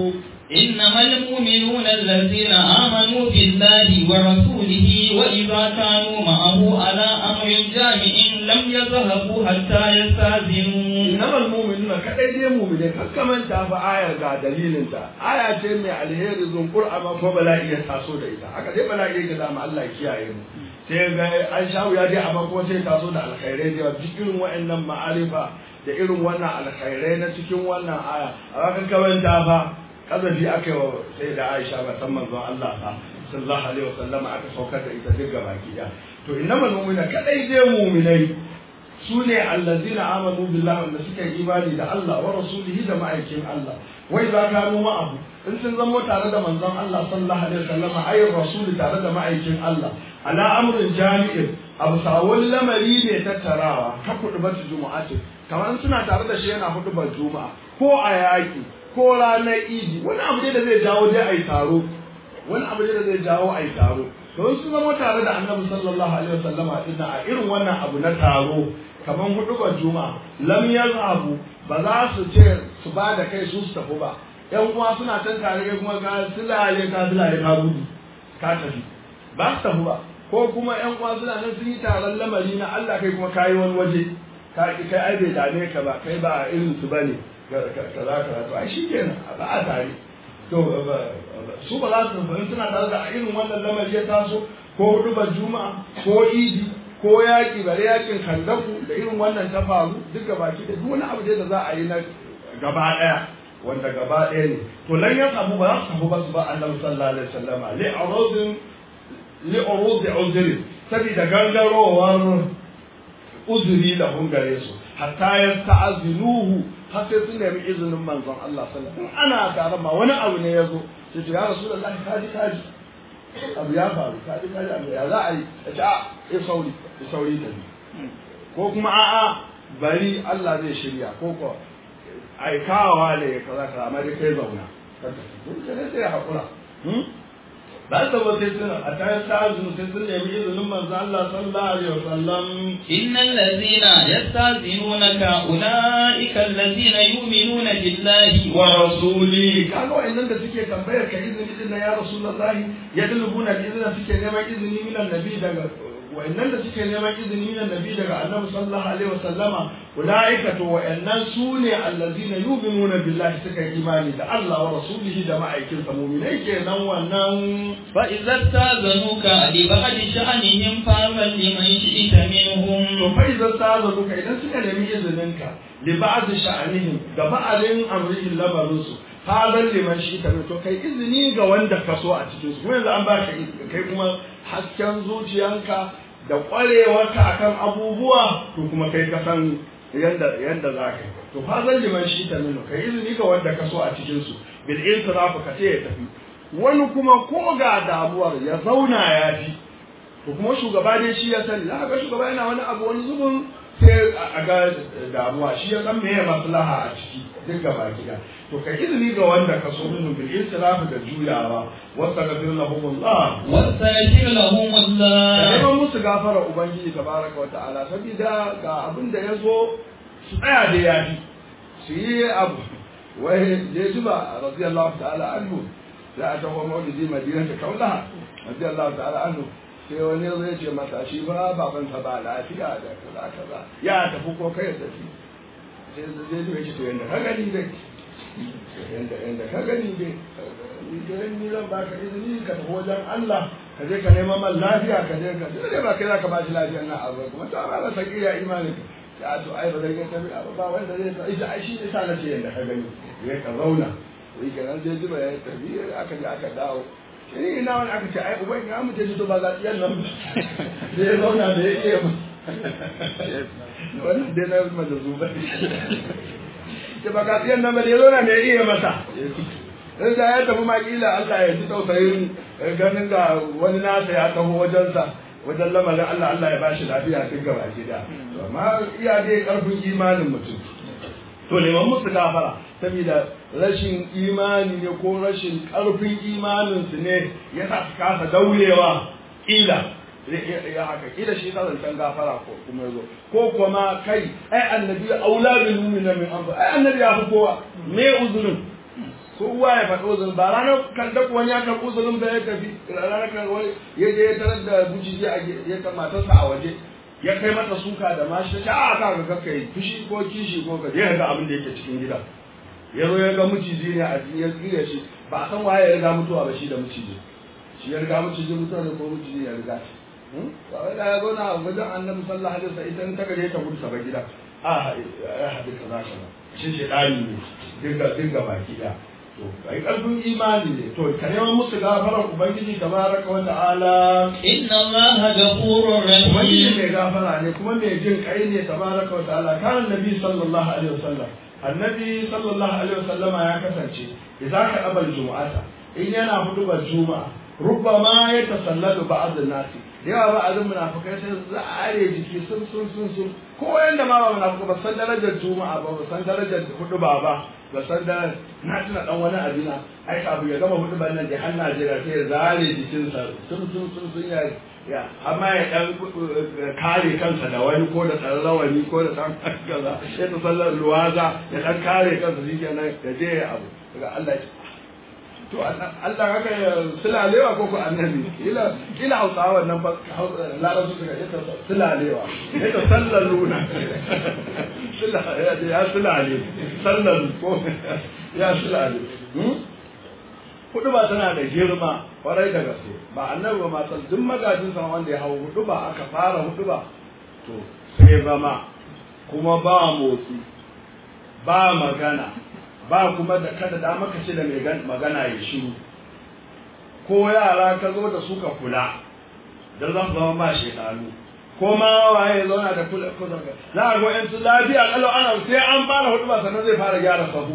إنما المؤمنون الذين آمنوا بالله ورسوله وإذا كانوا معه على أمر جامع لم يذهبوا حتى يستأذنوا innamal mu'minuna kadai dai mu'mine kakka manta fa ayar ga dalilin ta aya ce mai alheri zunkur amma ko bala'i ya taso da ita haka dai bala'i ya zama Allah ya kiyaye mu sai ga an shawo ya dai amma kuma sai taso da alkhairai da duk irin wa'annan ma'arifa da irin wannan alkhairai na cikin wannan aya amma kakka manta fa kazafi aka yi wa sai da Aisha ba san manzon Allah fa sallallahu alaihi wasallama aka saukar da ita duk gaba ki to innamal mu'minuna kadai dai mu'minai su ne allazina amanu billahi wanda suka yi imani da Allah wa rasulihi da ma'aikin Allah wai za ka mu ma'abu in sun zamo tare da manzon Allah sallallahu alaihi wasallam ayi rasuli tare da ma'aikin Allah ala amrin jami'in abu sawun lamari ne tattarawa ka kudu bata jumu'ati kamar suna tare da shi yana hudu ban juma'a ko a yaki ko ranar idi wani abu ne da zai jawo dai ai taro wani abu ne da zai jawo ai taro to sun zama tare da annabi sallallahu alaihi wasallama dinnan a irin wannan abu na taro kaman hudubar juma'a lam yazhabu ba za su ce su ba da kai su su tafi ba yan uwa suna can tare kai kuma ka silale ka silale ka gudu ka tafi ba su tafi ba ko kuma yan uwa suna nan sun yi taron lamari na Allah kai kuma kayi wani waje ka kai ai bai dame ka ba kai ba irin su bane kaza kaza to ai shikenan ba a tare to su ba za su tafi suna tare da irin wannan lamari ya taso ko hudubar juma'a ko idi ko yaƙi bare yaƙin kandaku da irin wannan ta faru duk baki da duk wani abu da za a yi na gaba ɗaya wanda gaba ɗaya ne to lan yan abu ba za su tafi ba su ba annabi sallallahu alaihi wasallama li urudin li urudi uzri saboda gangarowar uzuri da hungare su hatta yasta'zinuhu har sai sun nemi izinin manzon Allah sallallahu alaihi wasallam ana tare ma wani abu ne yazo sai ya rasulullahi kaji kaji abu ya faru kaji kaji abu ya za a yi a ce a ya sauri ya sauri ta ko kuma a'a bari Allah zai shirya ko ko aikawa ne kaza kaza amma dai kai zauna sai sai hakura ba ta ba sai sun a tayar ta azumi sai sun nemi izinin manzo Allah sallallahu alaihi wasallam innal ladhina yastazinunaka ulaika alladhina yu'minuna billahi wa rasuli kaga wa'annan da suke tambayar ka izini din ya rasulullahi yadlubuna izina suke neman izini minan nabi daga wa'annan da suke neman izini minan nabi daga annabi sallallahu alaihi wasallama ulaika to wa'annan su ne allazina yu'minuna billahi suka yi imani da Allah wa rasulihi da ma'aikin sa mu'minai kenan wannan fa idza tazanuka li ba'di sha'anihim fa'al liman shi'ta minhum to fa idza tazanuka idan suka nemi izinin ka li ba'di sha'anihim da ba'alin amrihin lamarin su fa'al liman shi'ta minhum to kai izini ga wanda ka so a cikin su kuma yanzu an baka kai kuma hasken zuciyanka da ƙwarewarka akan abubuwa to kuma kai ka san yanda yanda za ka yi to fa zan liman shi ta nuna kai izini ga wanda ka so a cikin su bil insirafu ka ce ya tafi wani kuma ko ga damuwar ya zauna ya fi to kuma shugaba dai shi ya sani za ga shugaba yana wani abu wani zubin sai a ga damuwa shi ya san meye maslaha a ciki duk gaba gida to kai izini ga wanda ka so min bil insirafu da juyawa wastaghfir lahumullah wastaghfir lahumullah da neman musu gafara ubangiji tabaraka wa ta'ala saboda ga abin da ya zo su tsaya da yafi su yi abu wai da ji ba radiyallahu ta'ala anhu za a taho maulidi madina ta kaula radiyallahu ta'ala anhu sai wani ya zai ce masa shi ba babansa ba lafiya da kaza kaza ya tafi ko kai tafi sai zai ji shi to yanda ka gani dai yanda yanda ka gani dai idan ni zan baka izini ka tafi wajen Allah ka je ka neman man lafiya ka je ka sai ba kai zaka ba shi lafiyar nan abu kuma ta ba sa kiya imanin ka ya to ai ba zai ga tabi ba wanda zai ta ita ai shi ne sa nace yanda ka gani ya ka zauna sai ka nan je jiba ya tafi aka je aka dawo shi ina wani aka ce ai uban ya mu je to ba za iyan nan sai ya zauna da ya iya wannan dai na majazu ba ke ba ka iyan nan ba da ya zauna da ya iya masa in da ya tafi makila Allah ya ji tausayin ganin ga wani nasa ya taho wajensa wajen lamarin Allah Allah ya ba shi lafiya duk gaba gida amma iya dai karfin imanin mutum to neman musu gafara saboda rashin imani ne ko rashin karfin imanin su ne ya sa su kasa daurewa kila ya haka kila shi ta zancen gafara ko kuma yazo ko kuma kai ai annabi aula bil mu'mina min anfa ai annabi ya fi kowa me uzurin kowa ya faɗi uzurin ba ranar kan da wani ya karɓi uzurin da ya tafi ranar kan wani ya je ya tarar da bujiji a ya ta matarsa a waje ya kai mata suka da mashi ta a ka ga kakka yi fushi ko kishi ko ka je ga abin da yake cikin gida ya zo ya ga miciji ne a ya tsire shi ba a san waye ya riga mutuwa ba shi da miciji shi ya riga miciji mutuwa ne ko miciji ya riga shi ba wai da ya zo na wajen annabi sallallahu alaihi wasallam ita ta gare ta gudu ta gida a ya haɗu kaza kaza shi shedani ne dinga dinga baki da to kai karfin imani ne to ka neman musu gafara ubangiji tabaraka wa ta'ala inna allaha ghafurur ubangiji rahim mai gafara ne kuma mai jin kai ne tabaraka wa ta'ala kan nabi sallallahu alaihi wasallam annabi sallallahu alaihi wasallama ya kasance idan ka abal jumu'ata in yana hudubar juma'a rubbama ya tasallalu ba'd an-nasi da yawa ba'adun munafikai sai zare jiki sun sun sun sun ko yanda ma ba munafikai ba san darajar juma'a ba ba san darajar huduba ba ba san da na tuna dan wani abina ai abu ya gama hudubar nan da har Najeriya sai ya zare jikinsa sun sun sun sun ya ya amma ya dan kare kansa da wani ko da tsarrawani ko da dan kaza sai ta sallar luwaza ya dan kare kansa shi kenan ya je ya abu daga Allah ya to Allah haka ya sulalewa ko ko annabi ila ila hausawa nan fa larabci suka ita sulalewa ita sallar luna ya sulale sallar ko ya sulale hudu ba tana da girma kwarai da gaske ba annabi ba ma san duk magajin sama wanda ya hau hudu ba aka fara hudu ba to sai zama kuma ba motsi ba magana ba kuma da kada da maka ce da mai magana ya shiru ko yara ka zo da suka kula da za su zama ba shekaru ko ma waye zauna da kula ko zaka za a ga yan su lafiya kalau ana sai an fara hudu ba sannan zai fara gyara sahu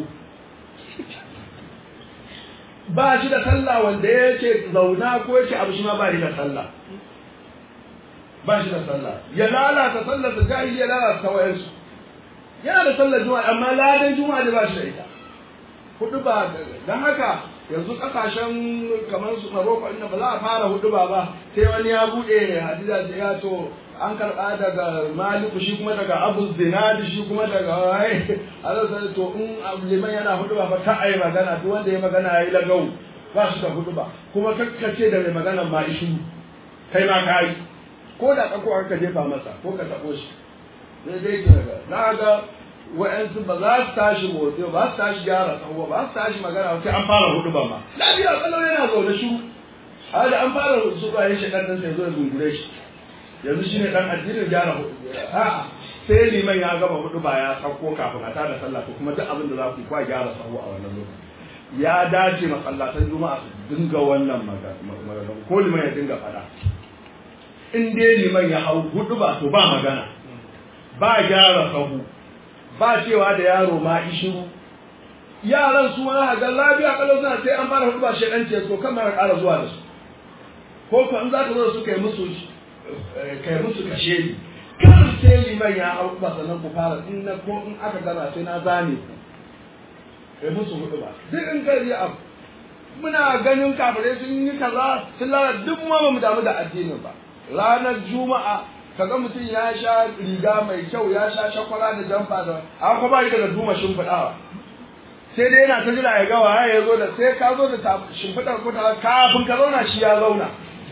ba shi da sallah wanda ya ce zauna ko ya ce abu shi ma ba shi da sallah ba shi da sallah ya lalata sallar da jahili ya lalata wayansu yana da sallar juma'a amma ladan juma'a da ba shi da ita hudu ba don haka yanzu kasashen kamar su Morocco inda ba za a fara hudu ba ba sai wani ya bude hadisa da ya to an karba daga Maliku shi kuma daga Abu Zinadi shi kuma daga wai Allah sai to in liman yana hudu ba fa ta ai magana duk wanda ya magana yayi lagau ba shi da hudu ba kuma kakkace da mai magana ma ishi kai ma kai ko da kako aka jefa masa ko ka tabo shi sai dai na ga wa'yansu ba za su tashi motsi ba su tashi gyara tsawo ba su tashi magana sai an fara hudu ba ma lafiya kalau yana zaune shiru har da an fara su ba yin shekar nan sai zo ya gungure shi yanzu shine dan addinin gyara hudu a'a sai liman ya gama hudu ba ya sauko kafin a tada sallah ko kuma duk abin da za ku yi kwa gyara tsawo a wannan lokaci ya dace masallatan juma'a su dinga wannan magana ko liman ya dinga fada in dai liman ya hau hudu ba to ba magana ba gyara sahu ba cewa da yaro ma ishiru yaran su ma ga lafiya kalau suna sai an fara hudu ba shedan ce to kan mara ƙara zuwa da su ko ko in za ka zo da su kai musu kai musu kashe ni kar sai liman ya hau ba sannan ku fara in na ko in aka gana sai na zane ku kai musu hudu ba duk in kai abu muna ganin kafirai sun yi kaza sun lalata duk ma ba mu damu da addinin ba ranar juma'a kaga mutum ya sha riga mai kyau ya sha shakwara da jamfa da an kuma ba da duma shimfiɗawa sai dai yana ta jira ya ga waye ya zo da sai ka zo da shimfiɗar ko ta kafin ka zauna shi ya zauna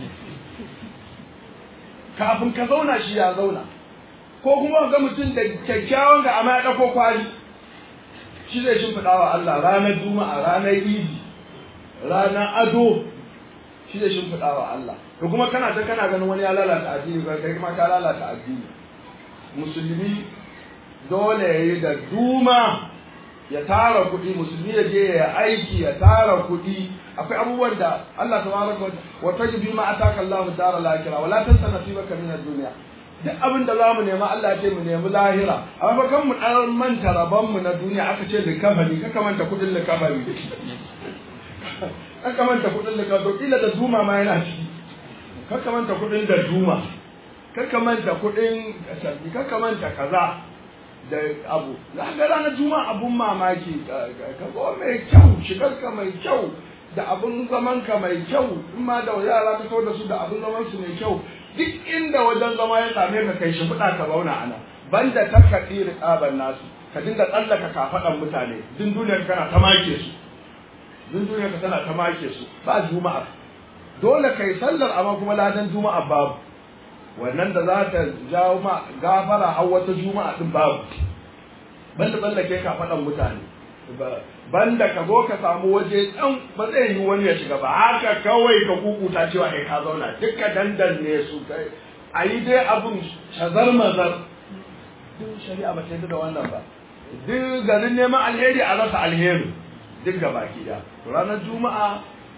kafin ka zauna shi ya zauna ko kuma ga mutum da kyakkyawan ga amma ya ɗauko kwali shi zai shimfiɗawa Allah ranar juma'a ranar idi ranar ado shi zai shimfiɗawa Allah to kuma kana ta kana ganin wani ya lalata addini ba kai kuma ka lalata addini musulmi dole ya yi da duma ya tara kuɗi musulmi ya je ya aiki ya tara kuɗi akwai abubuwan da Allah tabaraka wa tajbi ma ataka Allahu dara lakira wala tansa nasibaka min ad-dunya duk abin da zamu nema Allah ya ce mu nemi lahira amma fa kan mu dan manta rabon mu na duniya aka ce likafani kaka manta kuɗin likafani kaka manta kuɗin likafani kila da duma ma yana ciki kaka manta kudin da duma kaka manta kudin shafi kaka manta kaza da abu za ga ranar juma abun mamaki ka zo mai kyau shigarka mai kyau da abun zaman ka mai kyau in ma da yara ka so da su da abun zaman su mai kyau duk inda wajen zama ya same ka kai shi fuda ka zauna ana banda takkaɗi riƙaban nasu ka dinga tsallaka kafaɗan mutane din duniyar kana ta make su duk duniya ka tana ta make su ba juma'a dole kai sallar amma kuma ladan juma'a babu wannan da za ta jawo ma gafara har wata juma'a din babu banda banda kai ka faɗan mutane banda ka zo ka samu waje ɗan ba zai yi wani ya shiga ba haka kawai ka kukuta cewa kai ka zauna duka dandan ne su kai a yi dai abin shazar mazar duk shari'a ba ta da wannan ba duk garin neman alheri a rasa alheri duk ga baki da ranar juma'a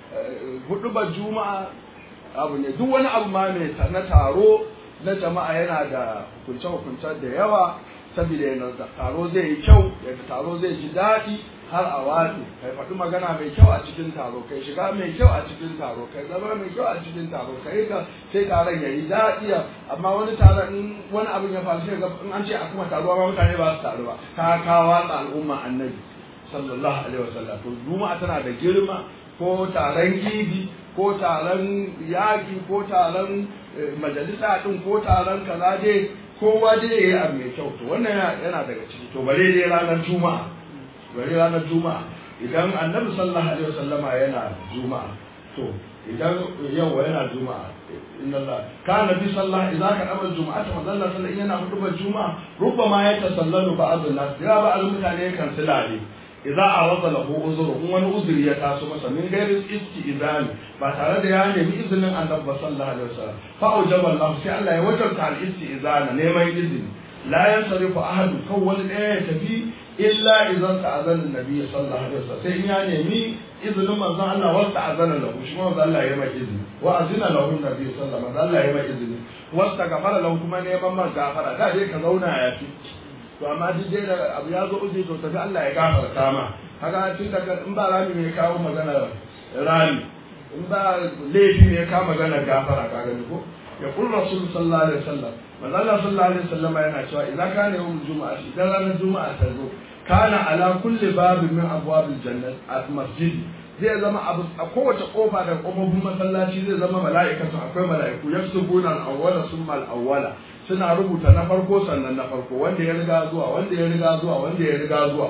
hudu ba juma'a abu ne duk wani abu ma mai na taro na jama'a yana da hukunce-hukunce da yawa saboda yana da taro zai yi kyau yadda taro zai ji daɗi har a watsi kai faɗi magana mai kyau a cikin taro kai shiga mai kyau a cikin taro kai zama mai kyau a cikin taro kai ka sai taron ya yi daɗi amma wani taron in wani abin ya faru sai in an ce a kuma taruwa ma mutane ba su taru ba ka kawo al'umma annabi sallallahu alaihi wasallam to juma'a tana da girma ko taron gidi ko taron yaƙi ko taron majalisa ɗin ko taron kaza dai kowa dai ya yi abu mai kyau to wannan yana daga ciki to bare dai ranar juma'a bare ranar juma'a idan annabi sallallahu alaihi wasallama yana juma'a to idan yawa yana juma'a inna Allah kana bi sallah idan ka amal juma'a ta manzo Allah sallallahu yana hudubar juma'a rubbama ya tasallalu ba'd an-nas ya ba mutane kan silale idza arada lahu uzru kun wani uzuri ya taso masa min gairin istizani ba tare da ya nemi izinin annabi sallallahu alaihi wasallam fa aujaba Allah sai Allah ya wajabta al-istizana neman izini la yansarifu ahadu kan wani ɗaya ya tafi illa idan ta'azana annabi sallallahu alaihi wasallam sai in ya nemi izinin manzon Allah wa ta'azana lahu shi manzon Allah ya mai izini wa azina lahu annabi sallallahu alaihi wasallam Allah ya mai izini wasta gafara lahu kuma neman man gafara da dai ka zauna ya fi to amma duk dai da abu ya zo uji to tafi Allah ya gafarta ma haka tun daga in ba rami ne kawo magana rami in ba laifi ne kawo magana gafara ka gani ko ya kun rasul sallallahu alaihi wasallam manzo Allah sallallahu alaihi wasallam yana cewa idan kana yawmul juma'a idan ranar juma'a ta zo kana ala kulli babin min abwabil jannat at masjid zai zama abu a kowace kofa da kofofin masallaci zai zama mala'ikatu akwai mala'iku yaksubuna al-awwala summa al-awwala suna rubuta na farko sannan na farko wanda ya riga zuwa wanda ya riga zuwa wanda ya riga zuwa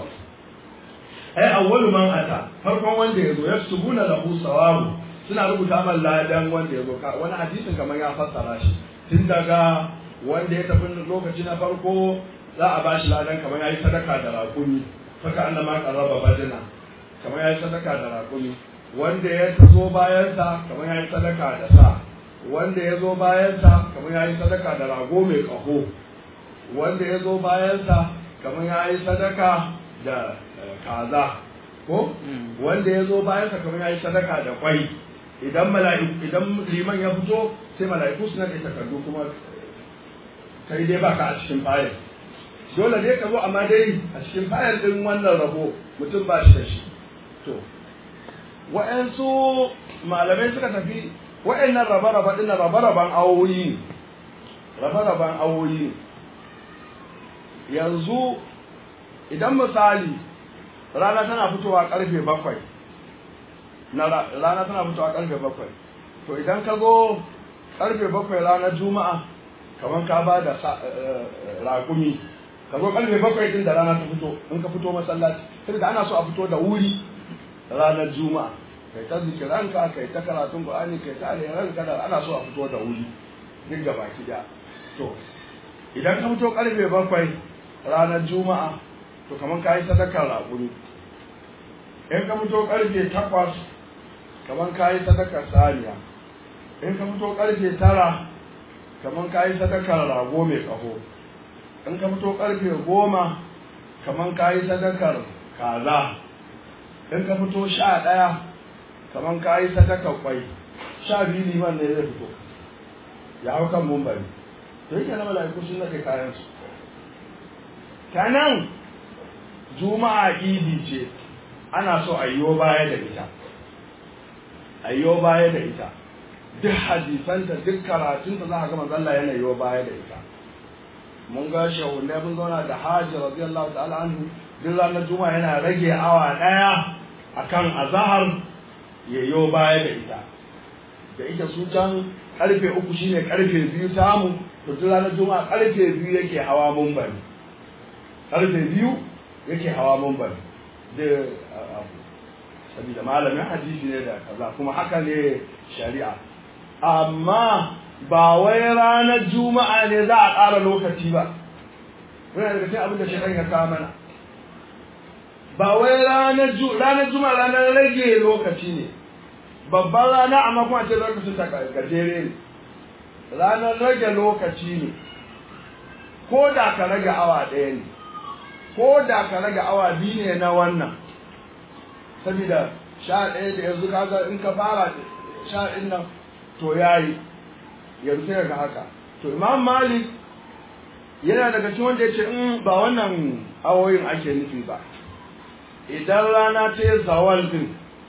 ai awwalu man ata farkon wanda ya zo yaksubuna lahu sawabu suna rubuta man ladan wanda ya zo wani hadisin kamar ya fassara shi tun daga wanda ya tafi lokaci na farko za a bashi ladan kamar ya yi sadaka da raƙumi saka annama qarraba badina kamar ya yi sadaka da raƙumi wanda ya zo bayansa kamar ya yi sadaka da sa wanda ya zo bayansa kamar ya yi sadaka da rago mai ƙaho wanda ya zo bayansa kamar ya yi sadaka da kaza ko wanda ya zo bayansa kamar ya yi sadaka da kwai idan mala'iku idan liman ya fito sai mala'iku suna da takardu kuma kai dai baka a cikin fayil dole dai ka zo amma dai a cikin fayil din wannan rabo mutum ba shi da shi to wa'ansu malamai suka tafi wa'annan raba-raba ɗin raba-raban awoyi raba-raban awoyi yanzu idan misali rana tana fitowa karfe bakwai na rana tana fitowa karfe bakwai to idan ka zo karfe bakwai ranar juma'a kamar ka ba da raƙumi ka zo karfe bakwai din da rana ta fito in ka fito masallaci sai da ana so a fito da wuri ranar juma'a kai ta zikiranka kai ta karatun qur'ani kai ta ranka da ana so a fito da wuri duk da baki da to idan ka fito karfe bakwai ranar juma'a to kamar ka yi sadakar raƙuri in ka fito karfe takwas kamar ka yi sadakar saniya in ka fito karfe tara kamar ka yi sadakar rago mai ƙaho in ka fito karfe goma kamar ka yi sadakar kaza in ka fito sha ɗaya kamar ka yi sadakar kwai sha biyu liman ne zai fito ya hau kan mumbari to yake na mala'iku sun nake kayan su kanan juma'a idi ce ana so a yiwo baya da ita a yiwo baya da ita duk hadisanta duk karatunta za a ga manzalla yana yiwo baya da ita mun ga shahunai mun zauna da hajji radiyallahu ta'ala anhu duk ranar juma'a yana rage awa daya akan azahar ya yiwo baya da ita da ita su can karfe uku shine karfe biyu samu to duk ranar juma'a karfe biyu yake hawa mumbari karfe biyu yake hawa mumbari da abu saboda malamin hadisi ne da kaza kuma haka ne shari'a amma ba wai ranar juma'a ne za a ƙara lokaci ba wani daga cikin abin da shi ya kawo mana ba wai ranar ranar juma'a ranar rage lokaci ne babban rana amma kuma ce lokacin ta gajere ne ranar rage lokaci ne ko da ka rage awa ɗaya ne ko da ka rage awa biyu ne na wannan saboda sha ɗaya da yanzu kaga in ka fara sha ɗin nan to yayi yanzu sai ga haka to imam malik yana daga cikin wanda ya ce in ba wannan awoyin ake nufi ba idan rana ta yi zawal din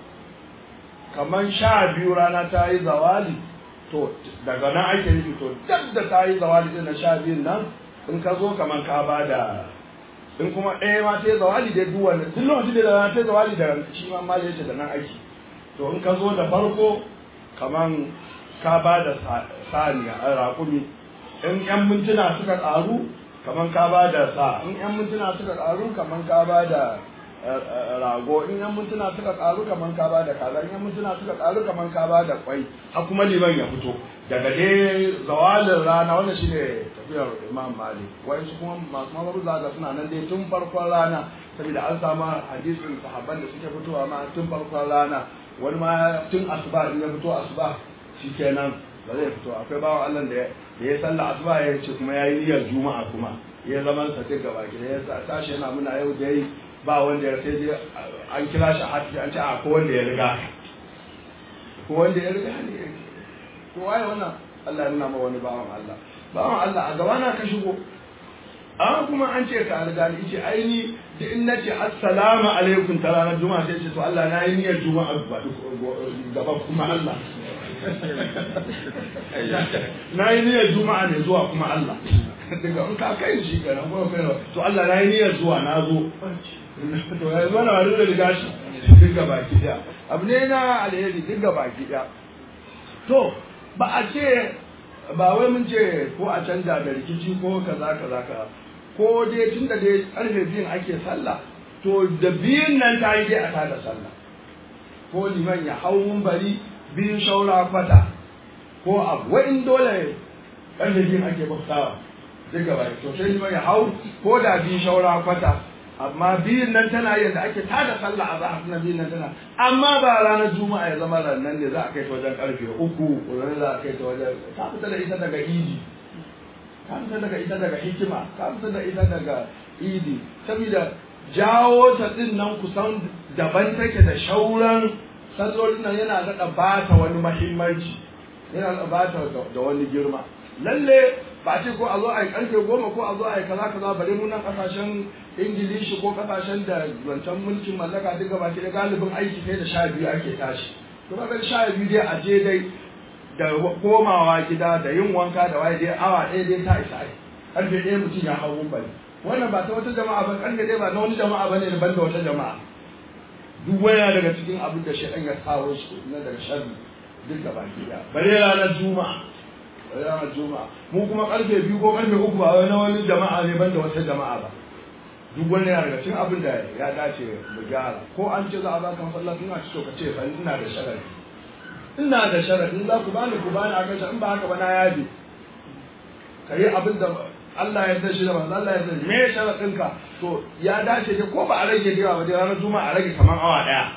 kamar sha biyu rana ta yi zawali to daga nan ake nufi to duk da ta yi zawali din na sha biyun nan in ka zo kamar ka ba da in kuma ɗaya ma ta yi zawali dai duk wanda duk lokacin da rana ta yi zawali da shi ma mali yace da nan aiki to in ka zo da farko kamar ka ba da saniya a raƙumi in yan mintuna suka ƙaru kamar ka ba da sa in yan mintuna suka ƙaru kamar ka ba da rago in yan mintuna suka karu kaman ka ba da kaza in yan mintuna suka karu kaman ka ba da kwai har kuma liman ya fito daga dai zawalin rana wannan shine tafiyar imam malik wayansu kuma masu mazaru zaga suna nan dai tun farkon rana saboda an samu hadisin sahabban da suke fitowa ma tun farkon rana wani ma tun asuba in ya fito asuba shikenan ba zai fito akwai bawan Allah da ya sallah asuba ya ce kuma yayi niyyar juma'a kuma ya zaman sa duk gaba ki ya tashi yana muna yau da yi ba wanda ya sai dai an kira shi hati an ce a ko wanda ya riga ko wanda ya riga ne to waye wannan Allah ya nuna ma wani bawan Allah bawan Allah a gaba na ka shigo an kuma an ce ka riga ni ce aini da in nace assalamu alaikum ta ranar juma'a sai ce to Allah na yi niyyar juma'a gaba kuma Allah na yi niyyar juma'a ne zuwa kuma Allah daga in ka kai shi kenan ko kai to Allah na yi niyyar zuwa na zo to ya zo na wani da riga shi duk gaba ki daya abu ne na alheri duk gaba ki daya to ba a ce ba wai mun ce ko a canja da rikici ko kaza kaza kaza ko dai tun da dai karfe biyun ake sallah to da biyun nan ta yi dai a tada sallah ko liman ya hau bari biyun shaura kwata ko abu wa'in dole karfe biyun ake bautawa duk gaba to sai liman ya hau ko da biyun shaura kwata amma biyun nan tana yadda ake tada sallah a zahar na biyun nan tana amma ba ranar juma'a ya zama ranar ne za a kai ta wajen karfe uku ranar za a kai ta wajen ta fita da ita daga idi ka fita daga ita daga hikima ka fita da ita daga idi saboda jawo ta din nan kusan daban take da shauran sallolin nan yana daɗa ba ta wani mahimmanci yana daɗa ba ta da wani girma lalle ba ce ko a zo a yi karfe goma ko a zo a yi kaza kaza bare mu nan kasashen ingilishi ko kasashen da wancan mulkin mallaka duk gaba da galibin aiki sai da sha biyu ake tashi to kaga sha biyu dai a je dai da komawa gida da yin wanka da waye dai awa ɗaya dai ta isa ai karfe ɗaya mutum ya hau bane wannan ba ta wata jama'a ba karfe ɗaya ba na wani jama'a bane da banda wata jama'a duk waya daga cikin abin da shi ya kawo shi na daga sharri duk gaba ɗaya bare ranar juma'a ranar juma'a mu kuma karfe biyu ko karfe uku ba wani wani jama'a ne banda wata jama'a ba duk wani yana daga cikin abin da ya dace mu gyara ko an ce za a baka masallaci ina ci ka ce fa ina da sharadi ina da sharadi za ku bani ku bani akan shi in ba haka ba na yabi kai abin da Allah ya san shi da manzo Allah ya san me sharadin ka to ya dace ke ko ba a rage da ba da ranar juma'a a rage kaman awa daya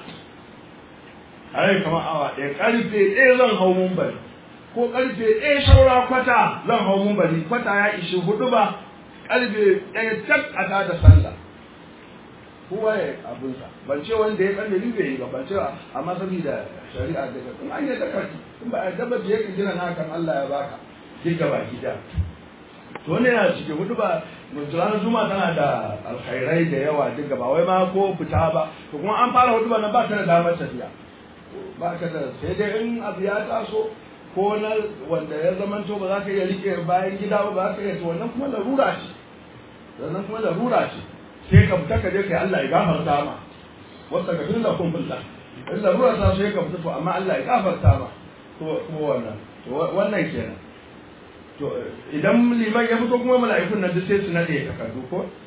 a rage kaman awa daya karfe ɗaya zan hau mun bari ko karfe ɗaya shaura kwata zan hau mun bari kwata ya ishi hudu ba karfe ɗaya tak a ta da sallah kowa ya abinsa ban ce wanda ya karfe biyu bai yi ba ban ce amma saboda shari'a da ka in an yi daga in ba a daba da yake gina hakan Allah ya baka duk gaba gida to wannan yana cikin hudu ba ranar juma tana da alkhairai da yawa duk gaba wai ma ko fita ba to kuma an fara hudu ba nan ba ka da damar tafiya ba ka da sai dai in abu ya taso ko na wanda ya zamanto ba za ka iya rike bayan gida ba ba za ka iya to wannan kuma larura ce wannan kuma larura ce sai ka fita ka je kai Allah ya gafarta ma wasta ka dinga kun fulta in larura ta sai ka fita to amma Allah ya gafarta ma to kuma wannan to wannan kenan to idan liman ya fito kuma mala'ikun nan duk sai su nade takardu ko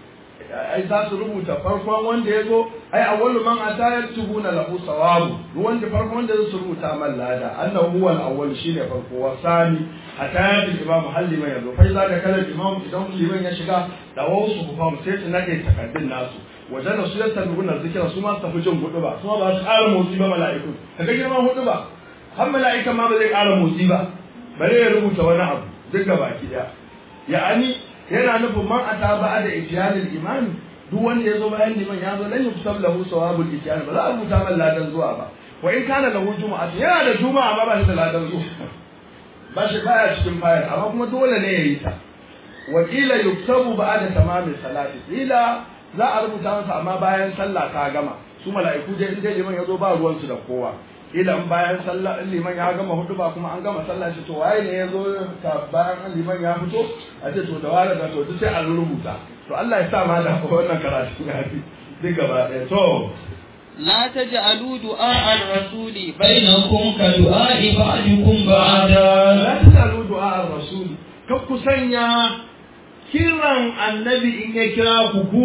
ai za su rubuta farkon wanda ya zo ai awwalu man ata yaktubuna lahu sawabu duk wanda farkon wanda zai rubuta man lada annahu huwa al-awwal shine farko wa sani ata yatul imam halli man yazo fa za da kala imam idan liman ya shiga da wasu ku famu sai su nade takaddun nasu wajen da su ya tabbuna zikira su ma su tafi jin hudu ba su ma ba su ƙara motsi ba mala'iku kaga girman hudu ba har mala'ika ma ba zai ƙara motsi ba bare ya rubuta wani abu duk gaba ki daya ya'ani yana nufin man ata ba da ijiyalil imani duk wanda ya zo bayan liman ya zo lan yusab lahu sawabul ijiyal ba za a rubuta man ladan zuwa ba wa in kana lahu juma'a yana da juma'a amma ba shi da ladan zuwa ba shi baya cikin fayar amma kuma dole ne ya yi ta wa kila yuktabu ba'da tamamin salati kila za a rubuta masa amma bayan sallah ta gama su mala'iku dai in dai liman ya zo ba ruwan su da kowa kila in bayan sallah in liman ya gama hudu ba kuma an gama sallah shi to waye ne ya zo ka bayan liman ya fito a ce to da wala da to duk sai an rubuta to Allah ya sa ma da wannan karatu ya fi duk gaba ɗaya to لا تجعلوا دعاء الرسول بينكم كدعاء بعضكم بعضا la tasalu du'a ar-rasul kan ku sanya kiran annabi in ya kira ku ku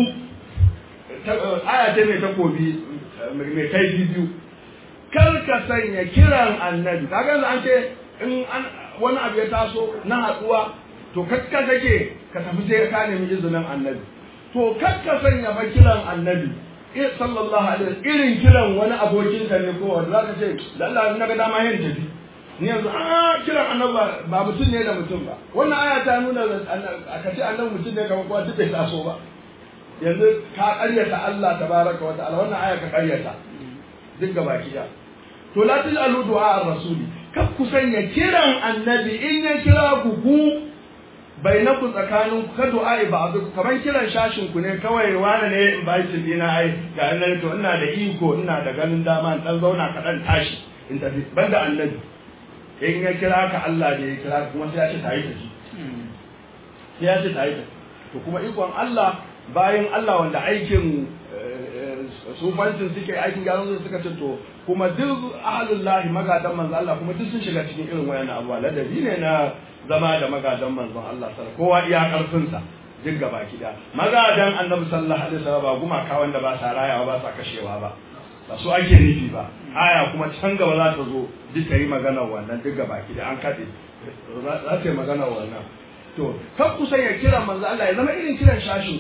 aya ta mai takobi mai kai biyu kar ka sanya kiran annabi kaga yanzu an ce in an wani abu ya taso na haduwa to kakka take ka tafi sai ka nemi izinin annabi to kakka sanya ba kiran annabi eh sallallahu alaihi wasallam irin kiran wani abokin ka ne ko wanda zaka ce da Allah na ga dama yin tafi ni yanzu a kiran annabi ba mutum ne da mutum ba wannan aya ta nuna aka ce annabi mutum ne kamar kowa duk bai taso ba yanzu ka karyata Allah tabaraka wa ta'ala wannan aya ka karyata duk gaba kiya to la tajalu du'a ar-rasuli kar ku sanya kiran annabi in ya kira ku ku bainaku tsakanin ku ka du'a ba'du kaman kiran shashin ku ne kawai wani ne in bai shi dina ai ga nan to ina da iko ina da ganin dama in dan zauna ka dan tashi in tafi banda annabi in ya kira ka Allah ne ya kira ka kuma sai ya ce tayi tafi sai ya ce tayi tafi to kuma ikon Allah bayan Allah wanda aikin sufancin suke aikin gyaran su suka ce to kuma duk ahlullahi magadan manzo Allah kuma duk sun shiga cikin irin wayannan abuwa ladabi ne na zama da magadan manzon Allah sallallahu kowa iya karfin sa duk gaba kida magadan annabi sallallahu alaihi wasallam ba gumaka wanda ba sa rayawa ba sa kashewa ba ba su ake nufi ba aya kuma can gaba za ta zo duk ta yi magana wannan duk gaba kida an kade za ta yi magana wannan to kan ku ya kira manzo Allah ya zama irin kiran shashin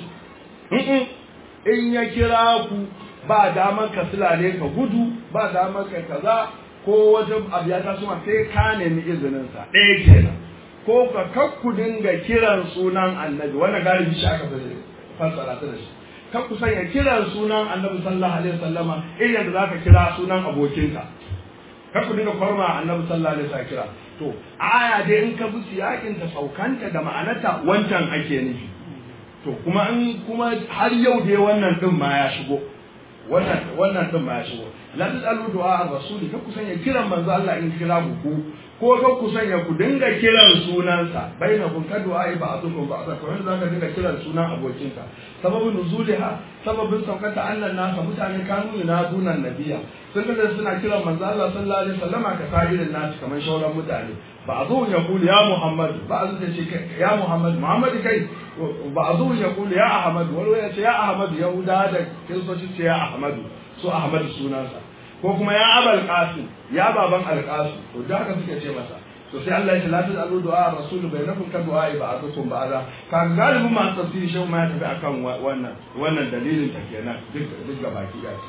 in ya kira ku ba damar ka silale ka gudu ba damar ka kaza ko wajen abu ya taso sai ka nemi izinin sa ɗaya kenan ko ka kakku dinga kiran sunan annabi wannan galibi shi aka fi fassara ta da shi kakku sanya kiran sunan annabi sallallahu alaihi wasallama irin da zaka kira sunan abokinka kakku dinga kwarma annabi sallallahu alaihi wasallam kira to aya dai in ka bi siyakin ta saukanta da ma'anarta wancan ake nufi to kuma in kuma har yau dai wannan din ma ya shigo wannan wannan din ma ya shigo la tasalu du'a ar-rasul ka ku sanya kiran manzo Allah in kira ku ko ka ku sanya ku dinga kiran sunansa bainakum ka du'a ba'dukum ba'da ko yanzu zaka dinga kiran sunan abokinka sababin nuzuliha sababin saukata annan nasa mutane kanu yunaduna nabiyya sun ga suna kiran manzo Allah sallallahu alaihi wasallama ka sa'irin nasu kamar shauran mutane بعضهم يقول يا محمد بعض يا محمد محمد كي بعضهم يقول يا أحمد ولو يا أحمد يهودا هذا كيف يا أحمد سو أحمد سونانسا ko kuma ya abal qasim ya baban alqasim to da haka suke ce masa to sai Allah ya ce la tasalu du'a rasul bainakum ka du'a ba'dukum ba'da ka galibin ma tafsiri shi ma ya tafi akan wannan wannan dalilin ta kenan duk duk gabaki da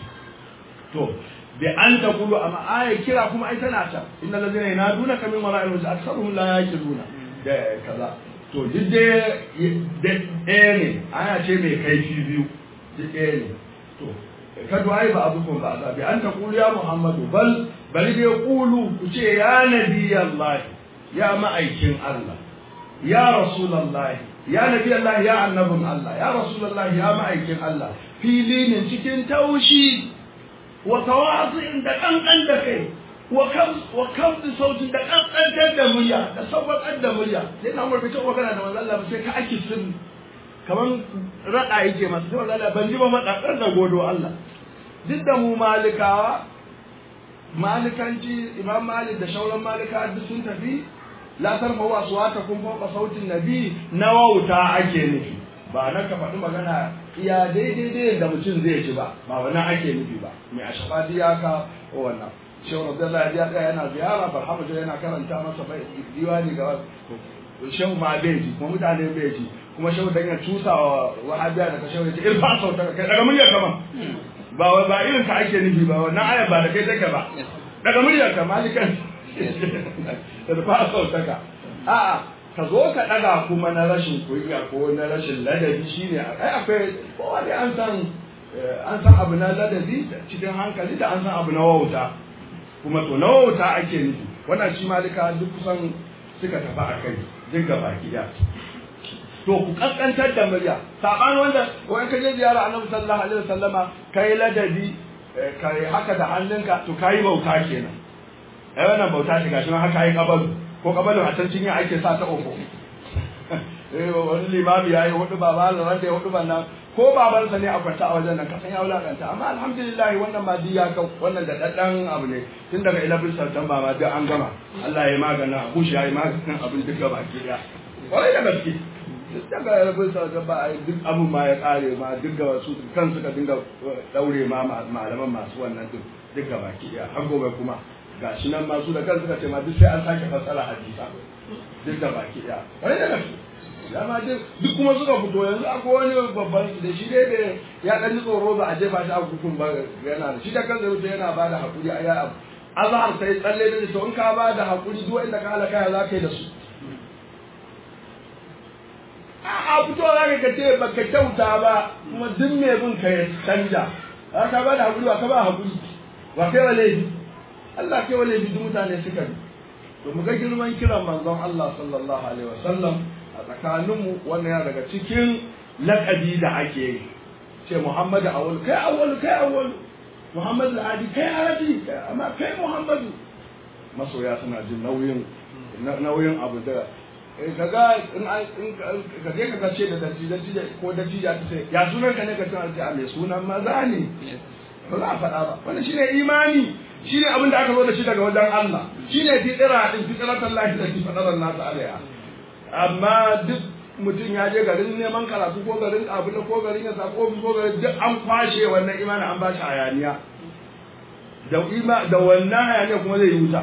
to da an ta kulu amma aya kira kuma ai tana ta innal ladina yanaduna ka min wara'il wajh aktharuhum la yaqiluna da kaza to duk da ɗaya ne aya ce mai kaifi biyu duk ɗaya ne to ka du'ai ba abukum ba da bi an ta kulu ya muhammadu bal bal dai kulu ku ce ya nabi allah ya ma'aikin allah ya rasulullah ya nabi allah ya annabin allah ya rasulullah ya ma'aikin allah fili ne cikin taushi wa tawazu'in da kankan da kai wa kam wa kam da sautin da kankan da murya da sabbatar da murya sai na umar fito magana da manzo Allah sai ka ake sirri kaman rada yake masa sai manzo Allah ban ji ba madakar da godo Allah duk da mu malikawa malikanci imam malik da shauran malika duk sun tafi la tarfa wa aswata kun fawqa sautin nabi na wauta ake nufi ba na ka faɗi magana iya daidai daidai da mutum zai ci ba ba wannan ake nufi ba mai a shafa ya ka wannan shehu abdullahi ya tsaya yana ziyara barhamu yana karanta masa bai diwani ga shehu ma bai ji kuma mutane bai ji kuma shehu dan ya tusa wa wahabiya daga shehu ya ce irfa sauta kai daga muryar kaman ba ba irin ka ake nufi ba wannan aya ba da kai take ba daga muryar ka malikan irfa sauta ka a'a ka zo ka daga kuma na rashin kunya ko na rashin ladabi shine ai akwai kowa dai an san an san abu na ladabi cikin hankali da an san abu na wauta kuma to na wauta ake nufi wannan shi malika duk kusan suka tafi a kai duk gaba gida to ku kaskantar da murya saban wanda wani ka je ziyara annabi sallallahu alaihi wasallama kai ladabi kai haka da hannunka to kai bauta kenan ai wannan bauta ce gashi nan haka yi kabalu ko kabalu a can cinya ake sa ta ofo eh wani limami yayi hudu baba da wanda ya hudu nan ko babansa ne a kwanta a wajen nan kasan ya wulakanta amma alhamdulillah wannan ma diya ka wannan da daddan abu ne tun daga 11 September ma duk an gama Allah ya magana Bush ya yi maganin abin duka baki daya kwarai da gaske duk daga 11 September ai duk abin ma ya kare ma duk da wasu kan suka dinga daure ma malaman masu wannan duk duka baki daya har gobe kuma gashi nan masu da kan suka ce ma duk sai an sake fassara hadisa duk da baki daya kwarai da gaske dama duk duk kuma suka fito yanzu akwai wani babban da shi dai da ya dan ji tsoro ba a jefa shi a hukun ba yana da shi da kansa wuce yana ba da hakuri a ya azhar sai tsalle da to in ka ba da hakuri duk inda ka halaka ya za ka yi da su a fito za ka ce baka kyauta ba kuma duk mai bin ka ya canja ka ba da hakuri ba ka ba hakuri ba kai wa laifi Allah kai wa laifi duk mutane suka bi to mu ga girman kiran manzon Allah sallallahu alaihi wasallam a tsakaninmu wannan yana daga cikin laƙabi da ake yi ce Muhammadu awal kai awal kai awal Muhammadu adi kai adi amma kai Muhammadu masoya suna jin nauyin nauyin abu da kaga in ka je ka ce da daji daji ko daji ya ce ya sunan ka ne ka tana ce a mai sunan maza ne ba za a faɗa ba wannan shine imani shine abin da aka zo da shi daga wajen Allah shine fitira din fitratan lahi da fitran nasu alaiha amma duk mutum ya je garin neman karatu ko garin abu ko garin ya sako ofis ko garin duk an kwashe wannan imani an ba shi hayaniya da ima da wannan hayaniya kuma zai yi wuta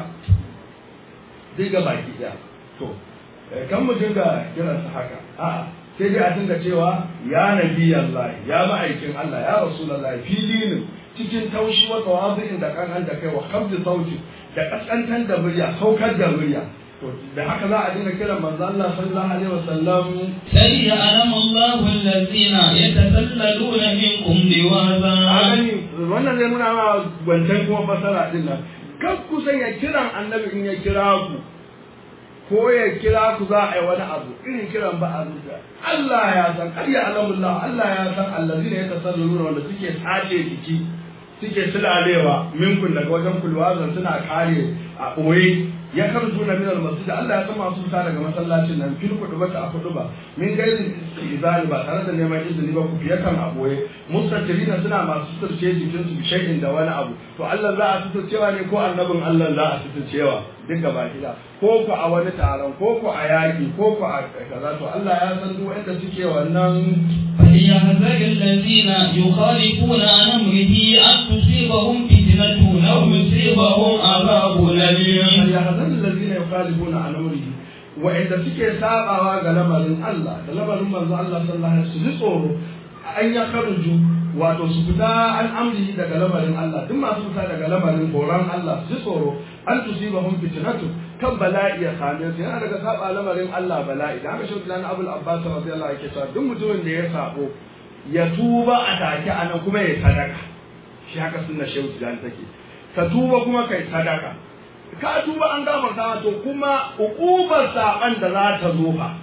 zai ga baki ɗaya to kan mu dinga kiran sa haka a'a sai dai a dinga cewa ya nabi Allah ya ma'aikin Allah ya rasulullah filinin cikin taushi wa tawazu'in da kan da kai wa khabdi sauti da kaskantar da murya saukar da murya da haka za a dinga kiran manzo Allah sallallahu alaihi wasallam sai ya alama Allah allazina yatasallaluna minkum liwaza agani wannan zai nuna ma wancan kuma fasara din nan kan ku sai ya kiran annabi in ya kira ku ko ya kira ku za a yi wani abu irin kiran ba a zuciya Allah ya san kar ya alamullah Allah ya san allazina yatasallaluna wanda suke tsace jiki suke sulalewa minkun daga wajen kulwazan suna kare a ɓoye ya karju na minal masjid Allah ya san masu fita daga masallacin nan fil kudu bata a kudu ba min gairi izani ba tare da neman izini ba ku fiye kan a ɓoye mustatirina suna masu suturce jikin su shay'in da wani abu to Allah za a suturcewa ne ko annabin Allah za a suturcewa duk gaba gida ko ku a wani taron ko ku a yaƙi ko ku a kaza to Allah ya san duk wanda suke wannan فليحذر الذين يخالفون عن أمره أن تصيبهم فتنة أو يصيبهم عذاب أليم فليحذر الذين يخالفون عن أمره وإذا suke sabawa ga lamarin Allah da lamarin manzo Allah sallallahu alaihi wasallam su tsoro an ya karuju wato su fita an amri daga lamarin Allah duk masu fita daga lamarin horon Allah su tsoro an tusibahum fitnatu kan bala'i ya same su yana daga saba lamarin Allah bala'i da haka shi Abdullah Abul Abbas radiyallahu anhu yake cewa duk mutumin da ya sabo ya tuba a take anan kuma ya sadaka shi haka sunna shehu Tijani take ka tuba kuma kai sadaka ka tuba an gafarta to kuma uqubar saban da za ta zo fa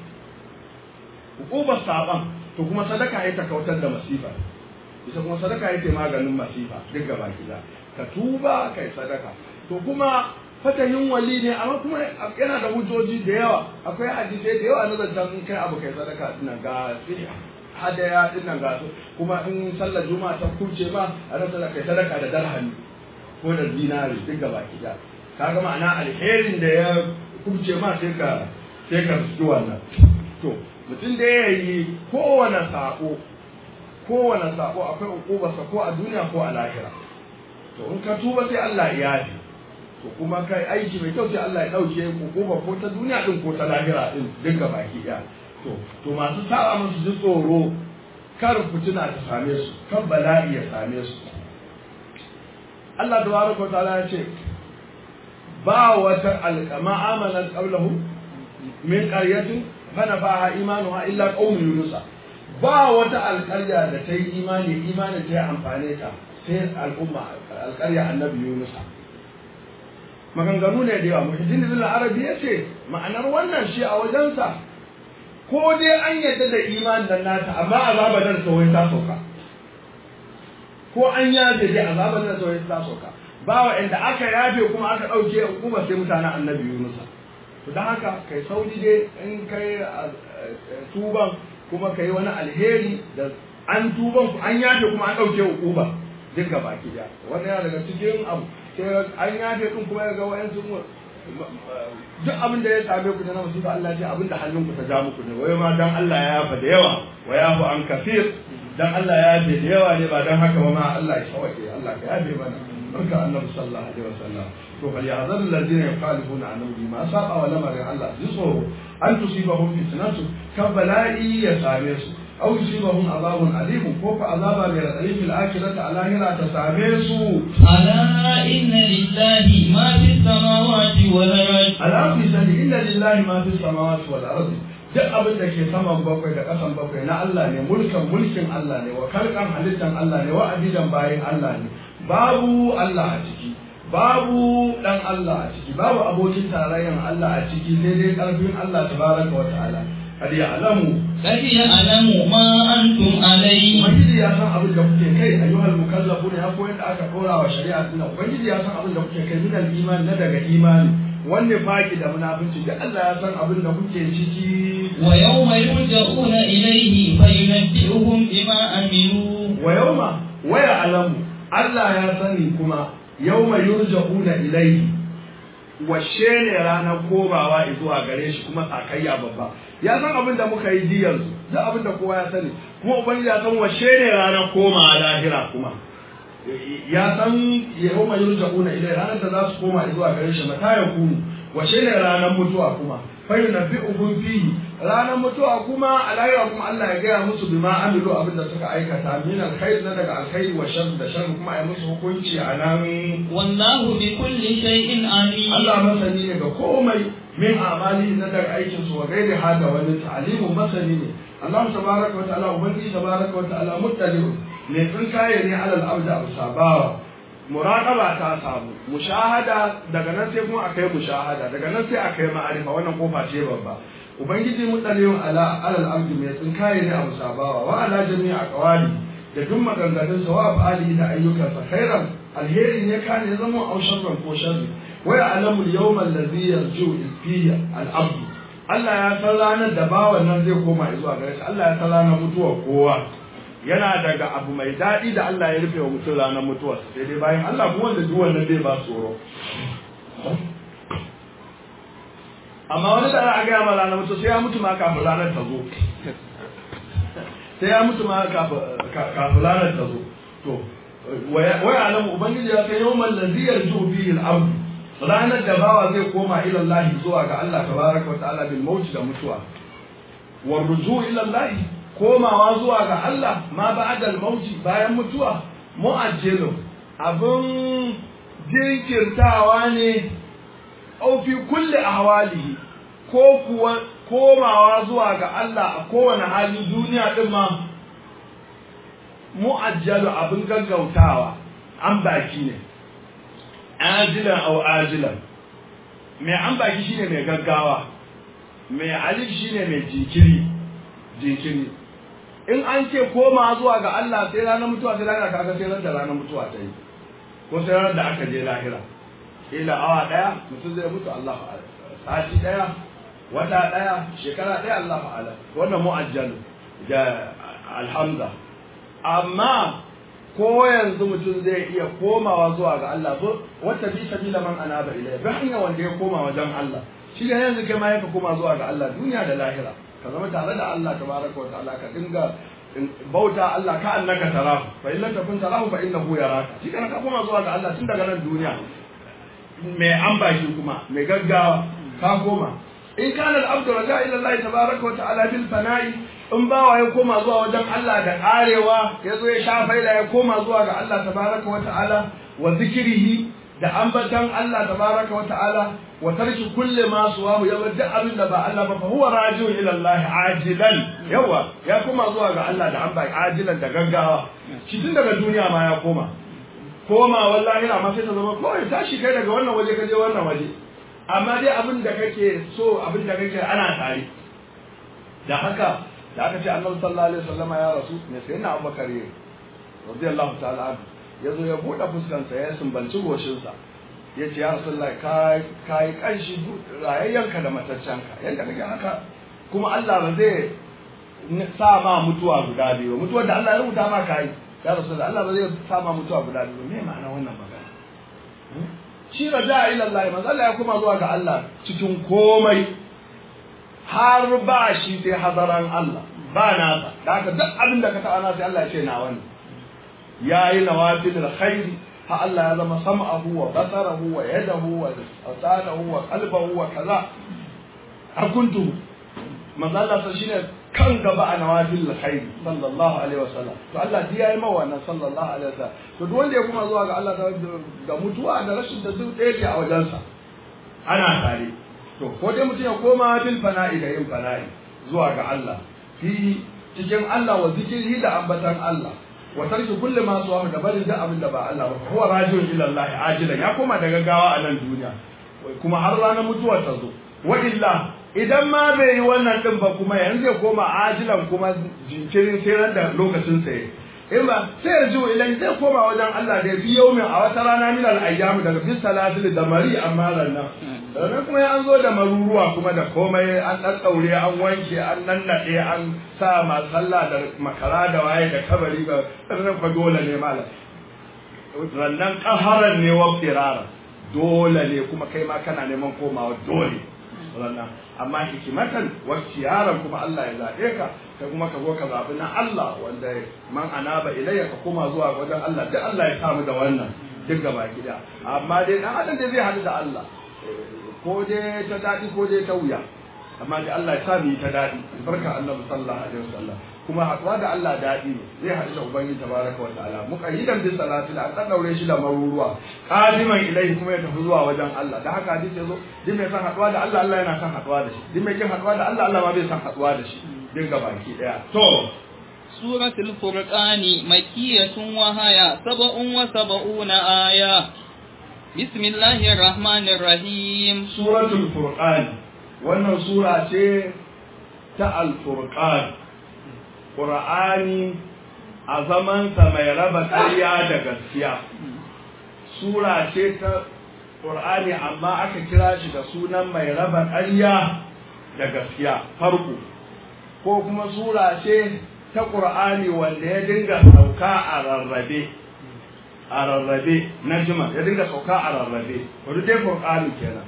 uqubar saban to kuma sadaka ya ta kautar da masifa ita kuma sadaka ya maganin masifa duk gaba gida ka tuba kai sadaka to kuma fatahin wali ne amma kuma yana da hujjoji da yawa akwai hadisai da yawa na zancen in kai abu kai sadaka dinan ga hadaya dinan ga su kuma in sallar juma'a ta kuce ma a rasa kai sadaka da darhami ko da dinari duk gaba gida kaga ma'ana alherin da ya kuce ma sai ka sai ka rusu wannan to mutum da ya yi kowane sako kowane sako akwai ukubarsa ko a duniya ko a lahira to in ka tuba sai Allah ya yafi to kuma kai aiki mai kyau sai Allah ya dauke ukubar ko ta duniya din ko ta lahira din duka baki ɗaya to to masu saba musu ji tsoro kar fitina ta same su kar bala'i ya same su Allah tabaraka ta'ala ya ce ba wata alqama amanat qablahu min qaryatin fanafaha imanuha illa qaum yunus ba wata alƙarya da ta yi imani imani ta yi amfane ta sai al'umma alƙarya annabi yunus maganganu ne da yawa muhiddin ibn arabi ya ce ma'anar wannan shi a wajensa ko dai an yadda da imanin nan nata amma azaba nan sauyin ta sauka ko an yafe dai azaba nan sauyin ta sauka ba wa inda aka yafe kuma aka ɗauke hukuma sai mutanen annabi yunus to don haka kai sauri dai in kai tuban kuma kai wani alheri da an tuban an yafe kuma an ɗauke hukuma duk ga baki daya wannan yana daga cikin abu sai an yafe din kuma ya ga wayansu duk abin da ya same ku da na musiba Allah ce abin da hannun ku ta ja muku ne wai ma dan Allah ya yafa da yawa wa yafu an kafir dan Allah ya yafe da yawa ne ba dan haka ba ma Allah ya shawake Allah ka yafe mana barka annabi sallallahu alaihi wasallam to fal ya'zar alladhina yukhalifuna an amri ma saba wa lamarin Allah ji tsoro an tusibahum fitnatu kan bala'i ya same su aw yusibahum azabun alim ko fa azaba mai radadi fil akhirati a lahira ta same su ألا إن لله ما في السماوات والأرض ala fi sani inna lillahi ma fi samawati wal ardi duk abin da ke saman bakwai da ƙasan bakwai na Allah ne mulkan mulkin Allah ne wa kalkan halittan Allah ne wa abidan bayin Allah ne babu Allah a ciki babu dan Allah a ciki babu abokin tarayyan Allah a ciki sai dai karfin Allah tabaraka wa ta'ala kad ya'lamu قد يعلم ما أنتم عليه ubangiji ya san abin da kuke kai ayyuhal mukallafuna ya koyar da aka dora wa shari'a din ubangiji ya san abin da kuke kai min al iman na daga imani wanne faki da munafici da Allah ya san abin da kuke ciki ويوم يرجعون إليه فينبئهم بما عملوا wa yawma wa ya'lamu Allah ya sani kuma yawma yurja'una ilayhi washe ne ranar komawa zuwa gare shi kuma sakayya babba ya san abin da muka yi ji yanzu duk abin da kowa ya sani kuma ubangiji ya san washe ne ranar komawa lahira kuma ya san yawma yurja'una ilayhi ranar da za su koma zuwa gare shi mata ya kunu washe ne ranar mutuwa kuma fa yunabbi'uhum fihi ranar mutuwa kuma a lahira kuma Allah ya gaya musu bima amilu abin da suka aikata min alkhair na daga alkhairi wa shar da shar kuma ya musu hukunci a nan والله بكل شيء عليم Allah masani ne ga komai min amali na daga aikin su wa gairi hada wani ta'alimu masani ne Allah tabaraka wa ta'ala ubangi tabaraka wa ta'ala muttali'un ne tsin kaye ne alal abda sabawa muraqaba ta samu mushahada daga nan sai kuma akai mushahada daga nan sai akai ma'arifa wannan kofa ce babba ubangiji muttali'un ala alal abdi mai tsin kaye ne abu sabawa wa ala jami'a qawali da duk maganganun sa wa afali da ayyukansa khairan alheri ne ka ne zama au sharran ko sharri wa ya'lamu al-yawma alladhi yarju fihi al-abd Allah ya san ranar da bawan nan zai koma zuwa gare shi Allah ya san ranar mutuwar kowa yana daga abu mai daɗi da Allah ya rufe wa mutum ranar mutuwar sai dai bayan Allah kuma wanda duk wannan zai ba tsoro amma wani da a gaya ma ranar mutuwa sai ya mutu ma kafin ranar ta zo sai ya mutu ma kafin ranar ta zo to waya alamu ubangiji ya kai yawman ladhi yarju fihi al-abd ranar da bawa zai koma ila Allah zuwa ga Allah tabaraka wa ta'ala bil maut da mutuwa wa ruju ila Allah komawa zuwa ga Allah ma ba'da al-maut bayan mutuwa mu'ajjalu abun jinkirtawa ne au fi kulli ahwalihi ko kuwa komawa zuwa ga Allah a kowane hali duniya din ma mu'ajjalu abin gaggautawa an baki ne ajilan au ajilan mai an baki shine mai gaggawa mai alif shine mai jinkiri jinkiri in an ce koma zuwa ga Allah sai ranar mutuwa sai ranar kaga sai da ranar mutuwa ta yi ko sai ranar da aka je lahira ila awa daya mutum zai mutu Allah fa'ala sati daya wata daya shekara daya Allah fa'ala wannan mu'ajjalu da alhamza amma ko yanzu mutum zai iya komawa zuwa ga Allah so wata bi sabila man anaba ilayhi bi hanya wanda ya koma wajen Allah shi da yanzu kai ma yaka koma zuwa ga Allah duniya da lahira ka zama tare da Allah tabaraka wa ta'ala ka dinga bauta Allah ka annaka tarahu fa in lam takun tarahu fa innahu yaraka shi kana ka koma zuwa ga Allah tun daga nan duniya mai ambashi kuma mai gaggawa ka koma in kana al-abdu raja ila Allah tabaraka wa ta'ala bil fana'i in bawa ya koma zuwa wajen Allah da karewa ya zo ya sha faila ya koma zuwa ga Allah tabaraka wa ta'ala wa zikrihi da ambatan Allah tabaraka wa ta'ala wa tarki kulli ma suwahu ya bar abin da ba Allah ba fa huwa raji'un ila Allah ajilan yawa ya koma zuwa ga Allah da amba ajilan da gaggawa shi tun daga duniya ma ya koma koma wallahi na ma sai ta zama kawai tashi kai daga wannan waje ka je wannan waje amma dai abin da kake so abin da kake ana tare da haka da aka ce annabi sallallahu alaihi wasallam ya rasu ne sai na Abubakar radiyallahu ta'ala anhu yazo ya bude fuskansa ya sumbanci goshinsa ya ce ya rasulullah ka yi kanshi rayayyanka da mataccenka yadda kake haka kuma Allah ba zai sa ma mutuwa guda biyu mutuwar da Allah ya rubuta ma kai ya rasulullah Allah ba zai sa ma mutuwa guda biyu me ma'ana wannan magana shi raja ila Allah manzo Allah ya kuma zuwa ga Allah cikin komai har ba shi sai hadaran Allah ba nasa da haka duk abin da ka taɓa na sai Allah ya ce na wani yayi nawafil alkhairi ha Allah ya zama sam'ahu wa basarahu wa yadahu wa asanahu wa qalbahu wa kaza akuntu manzo Allah sai shine kan gaba a nawafil alkhairi sallallahu alaihi wasallam to Allah ji yayi mawa wannan sallallahu alaihi wasallam to duk wanda ya kuma zuwa ga Allah ga mutuwa da rashin da duk ɗaya ke a wajensa ana tare to ko dai mutum ya koma bil fana'i da yin fana'i zuwa ga Allah fi cikin Allah wa zikrihi da ambatan Allah wa tarki kulli ma suwa da barin da abin da ba Allah ba huwa rajiun ila Allah ajilan ya koma da gaggawa a nan duniya kuma har ranar mutuwar ta zo wa illa idan ma bai yi wannan din ba kuma yanzu zai koma ajilan kuma jinkirin sai ran da lokacin sa in ba sai yarju ilan zai koma wajen Allah da fi yaumin a wata rana min al ayyam daga fi salatil da mari amma rannan sannan kuma an zo da maruruwa kuma da komai an ɗaɗɗaure an wanke an nannaɗe an sa masu sallah da makara da waye da kabari ba sannan fa dole ne malam rannan ƙaharan ne wa firara dole ne kuma kai ma kana neman komawa dole rannan amma hikimatan wa yaran kuma Allah ya zaɓe ka kai kuma ka zo ka zaɓi na Allah wanda man anaba ilayya ka koma zuwa wajen Allah duk Allah ya samu da wannan duk gaba gida amma dai dan adam da zai haɗu da Allah ko dai ta daɗi ko dai ta wuya amma dai Allah ya sa mu yi ta daɗi barka annabi sallallahu alaihi wasallam kuma haɗuwa da Allah daɗi ne zai haɗu da ubangiji tabaraka wa ta'ala muqayyidan bi salati an dan daure shi da maruruwa qadiman ilaihi kuma ya tafi zuwa wajen Allah da haka hadisi yazo duk mai san haɗuwa da Allah Allah yana san haɗuwa da shi duk mai kin haɗuwa da Allah Allah ma bai san haɗuwa da shi din ga baki daya to سورة الفرقان مكية وهي سبع وسبعون آية بسم الله الرحمن الرحيم سورة الفرقان wannan sura ce ta alfurqan ƙur'ani a zamansa mai raba ƙarya da gaskiya sura ce ta ƙur'ani amma aka kira shi da sunan mai raba ƙarya da gaskiya farko ko kuma sura ce ta ƙur'ani wanda ya dinga sauka a rarrabe a rarrabe na jima ya dinga sauka a rarrabe wadda dai ƙur'ani kenan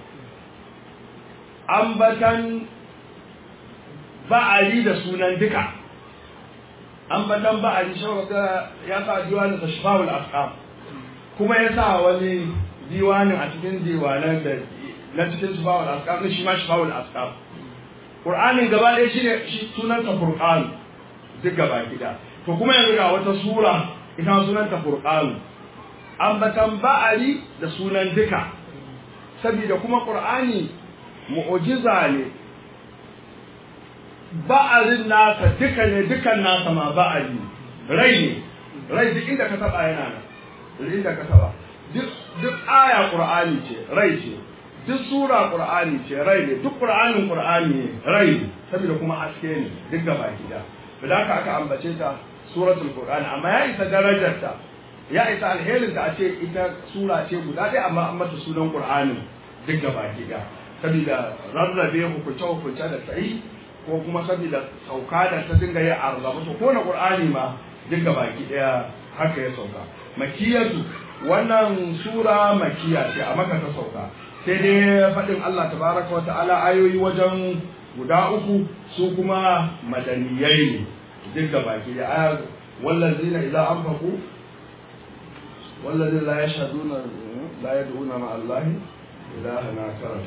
ambatan ba'ali da sunan duka ambatan ba'ali shawaka ya sa diwanin da shifawul asqam kuma ya sa wani diwanin a cikin diwanan da na cikin shifawul asqam ne shi ma shifawul asqam qur'anin gaba ɗaya shine shi sunan ta furqan duk gaba gida to kuma yanzu ga wata sura ita sunan ta furqan ambatan ba'ali da sunan duka saboda kuma qur'ani mu'ujiza ne ba'arin nasa duka ne dukan nasa ma ba'ari rai ne rai duk inda ka taba yana nan duk inda ka taba duk duk aya qur'ani ce rai ce duk sura qur'ani ce rai ne duk qur'anin qur'ani ne rai ne saboda kuma haske ne duk gaba gida da haka aka ambace ta suratul qur'ani amma ya isa darajarta ya isa alherin da a ce ita sura ce guda ɗaya amma an mata sunan qur'anin duk gaba gida saboda rarrabe hukunce-hukunce da ta yi ko kuma saboda sauka da ta dinga yi a rarrabe to ko na qur'ani ma duka baki daya haka ya sauka makiyatu wannan sura makiya ce a maka ta sauka sai dai faɗin Allah tabaraka wa ta'ala ayoyi wajen guda uku su kuma madaniyai ne duk da baki da aya wallazina idza anfaqu wallazina la yashhaduna la yad'una ma allahi ilahan akara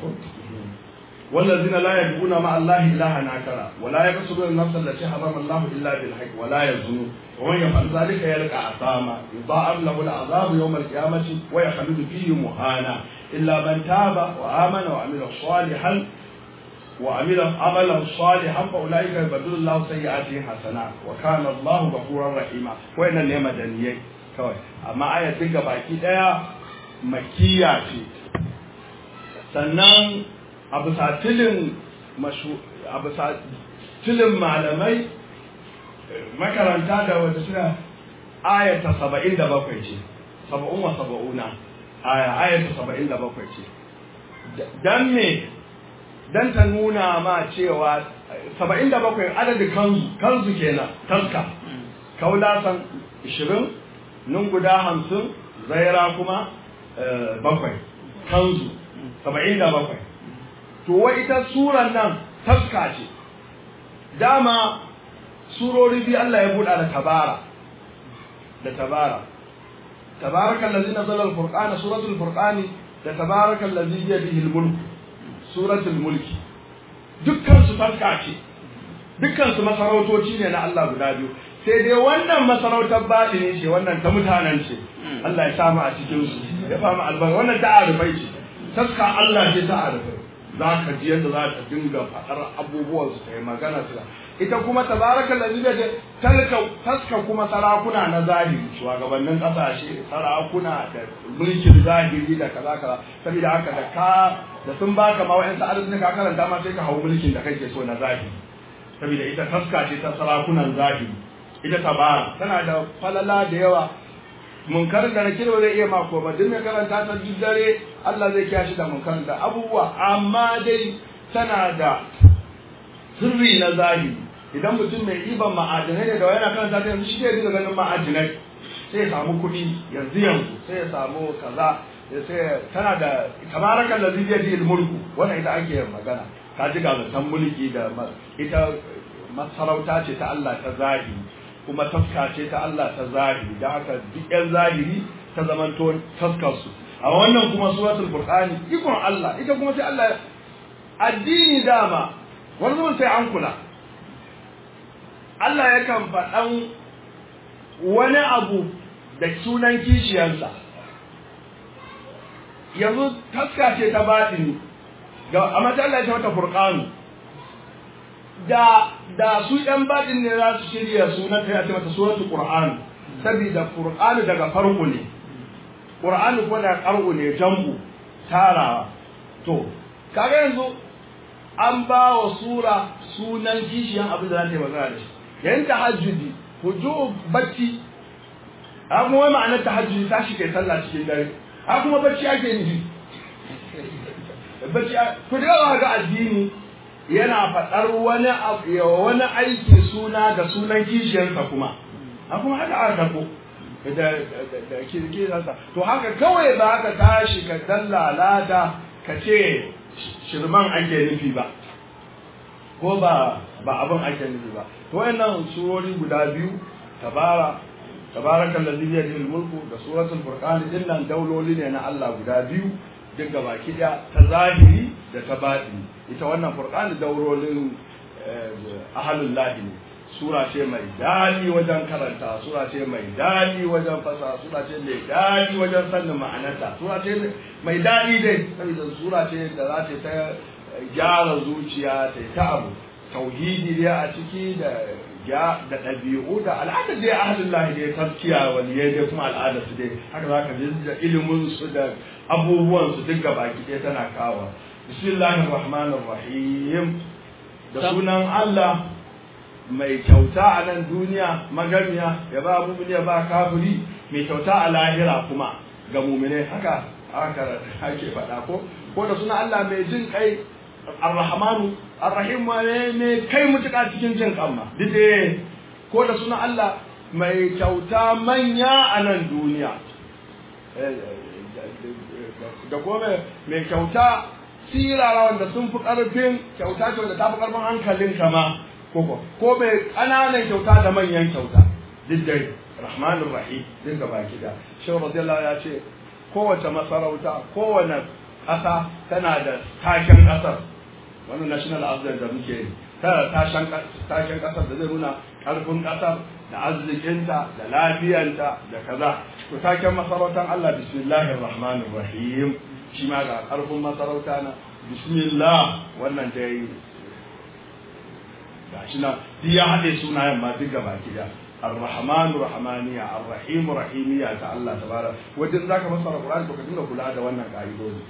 والذين لا يدعون مع الله إلها آخر ولا يقتلون النفس التي حرم الله إلا بالحق ولا يزنون ومن يفعل ذلك يلقى عصاما يضاعف له العذاب يوم القيامة ويخلد فيه مهانا إلا من تاب وآمن وعمل صالحا وعمل عملا صالحا فأولئك يبدل الله سيئاتهم حسنات وكان الله غفورا رحيما وإن النعمة دنيا kawai amma aya duka baki daya makiya ce sannan a bisa tilin a bisa tilin malamai makaranta da wata suna ayata saba'in da bakwai ce saba'un wa saba'una aya ayata saba'in da bakwai ce don me don ta nuna ma cewa saba'in da bakwai adadin kanzu kanzu kenan taska kaulasan ishirin nun guda hamsin zaira kuma bakwai kanzu saba'in da bakwai to wa ita suran nan taska ce dama surori biyu Allah ya buɗa da tabara da tabara tabaraka allazi nazzala al-furqana suratul furqani da tabaraka allazi bi yadihi al-mulk suratul mulki dukkan su taska ce dukkan su masarautoci ne na Allah guda biyu sai dai wannan masarautar baɗi ne ce wannan ta mutanen ce Allah ya samu a cikin su ya famu albarka wannan ta arifai ce taska Allah ce ta arifai za ka ji yadda za ta dinga faɗar abubuwan su ta yi magana su ita kuma tabaraka lazi da talka taska kuma sarakuna na zahiri shugabannin ƙasashe sarakuna da mulkin zahiri da kaza kaza saboda haka da ka da sun baka ma wa'yan sa'adar ne ka karanta ma sai ka hau mulkin da kake so na zahiri saboda ita taska ce ta sarakunan zahiri ita tabara tana da falala da yawa munkarin da nakir ba zai iya mako ba duk mai karanta ta duk dare Allah zai kiyashi da munkarin da abubuwa amma dai tana da sirri na zahiri idan mutum mai iban ma'adinai ne da yana karanta ta yanzu shi zai dinga ganin ma'adinai sai ya samu kuɗi yanzu yanzu sai ya samu kaza sai tana da tabarakan da zai ji mulku wannan ita ake magana ka ji ga zaton mulki da ita masarauta ce ta Allah ta zahiri kuma taska ce ta Allah ta zahiri da haka duk yan zahiri ta zamanto taskar su a wannan kuma suratul furqani ikon Allah ita kuma sai Allah addini dama wani zaman sai an kula Allah yakan faɗan wani abu da sunan kishiyarsa yanzu taska ce ta baɗini ga amma ta Allah ya mata furqanu da da su ɗan baɗin ne za su shirya sunan ta yace mata suratul qur'an saboda qur'an daga farko ne qur'an kuma da qar'u ne jambu tarawa to kaga yanzu an ba wa sura sunan kishiyan abin da za ta yi magana da shi yayin tahajjudi huju bacci a kuma wai ma'anar tahajjudi ta shi kai sallah cikin dare a kuma bacci ake nufi bacci ku da yawa ga addini yana faɗar wani wani aiki suna da sunan kishiyarsa kuma a kuma haka aka karɓo da da kirkirarsa to haka kawai ba ka tashi ka dallalata ka ce shirman ake nufi ba ko ba ba abin ake nufi ba to wayannan surori guda biyu tabara tabarakan ladhi bi yadihi mulku da suratul furqan din nan dauloli ne na Allah guda biyu duk baki daya ta zahiri da ta batini ita wannan furqan daurolin ahlul lahi ne sura ce mai dadi wajen karanta sura ce mai dadi wajen fasa sura ce mai dadi wajen sanin ma'anarta sura ce mai dadi dai saboda sura ce da za ta ta gyara zuciya ta ta abu tauhidi dai a ciki da ya da ɗabi'u da al'adar dai ahlul lahi dai tafkiya waliyai dai kuma al'adar su dai haka za ka ji da ilimin su da abubuwan su duk baki ɗaya tana kawo bismillahir rahmanir rahim da sunan Allah mai kyauta a nan duniya magamiya ya ba mumini ya ba kafiri mai kyauta a lahira kuma ga mumine haka haka ake faɗa ko ko da sunan Allah mai jin kai arrahmanu arrahim ne kai mutuka cikin jin kanma dide ko da sunan Allah mai kyauta manya a nan duniya da kuma mai kyauta sirara wanda sun fi ƙarfin kyauta ce wanda ta fi ƙarfin hankalin kama koko ko mai ƙananan kyauta da manyan kyauta duk dai rahmanur rahim duk gaba gida shi radiyallahu ya ce kowace masarauta kowane ƙasa tana da taken ƙasar wani national anthem da muke yi tana tashen tashen ƙasar da zai nuna ƙarfin ƙasar da arzikinta da lafiyanta da kaza to taken masarautar Allah bismillahir rahmanir rahim shi ma ga ƙarfin masarauta na bismillah wannan dai gashi nan duk ya haɗe sunayen ma duk gaba gida الرحمن رحمانية الرحيم رحيمية ta Allah tabaraka wajen zaka masara Qur'ani to ka dinga kula da wannan ka'idodi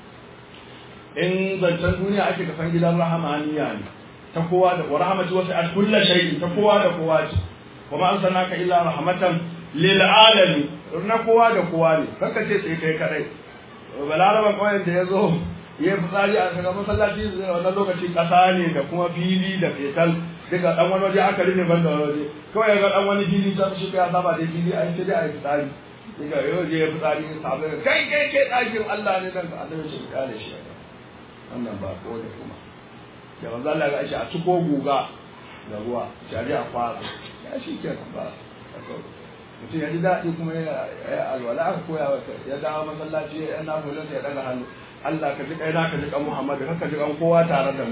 in zancen duniya ake ka san gidan rahamaniya ne ta kowa da rahmatu wasu at kullu shay'in ta kowa da kowa ce kuma an sanaka illa rahmatan lil alamin na kowa da kowa ne kaka ce sai kai kadai balaraban kawai da ya zo ya fitsari a kaga masallaci wannan lokaci kasa ne da kuma fili da fetal daga dan wani waje aka rufe ban da wani waje kawai ga dan wani fili ta shi ya saba da fili ai sai dai ai fitsari daga yau je ya fitsari sabai kai kai kai dakin Allah ne dan Allah ya shi kare shi wannan ba ko da kuma da manzo Allah ga shi a ciko guga da ruwa shari a fara ya shi ke ba mutum ya ji daɗi kuma ya alwala aka koya ya dawo masallaci ya na hulunta ya daga hannu Allah ka ji kai na ka ji kan Muhammadu ka ji kan kowa tare da mu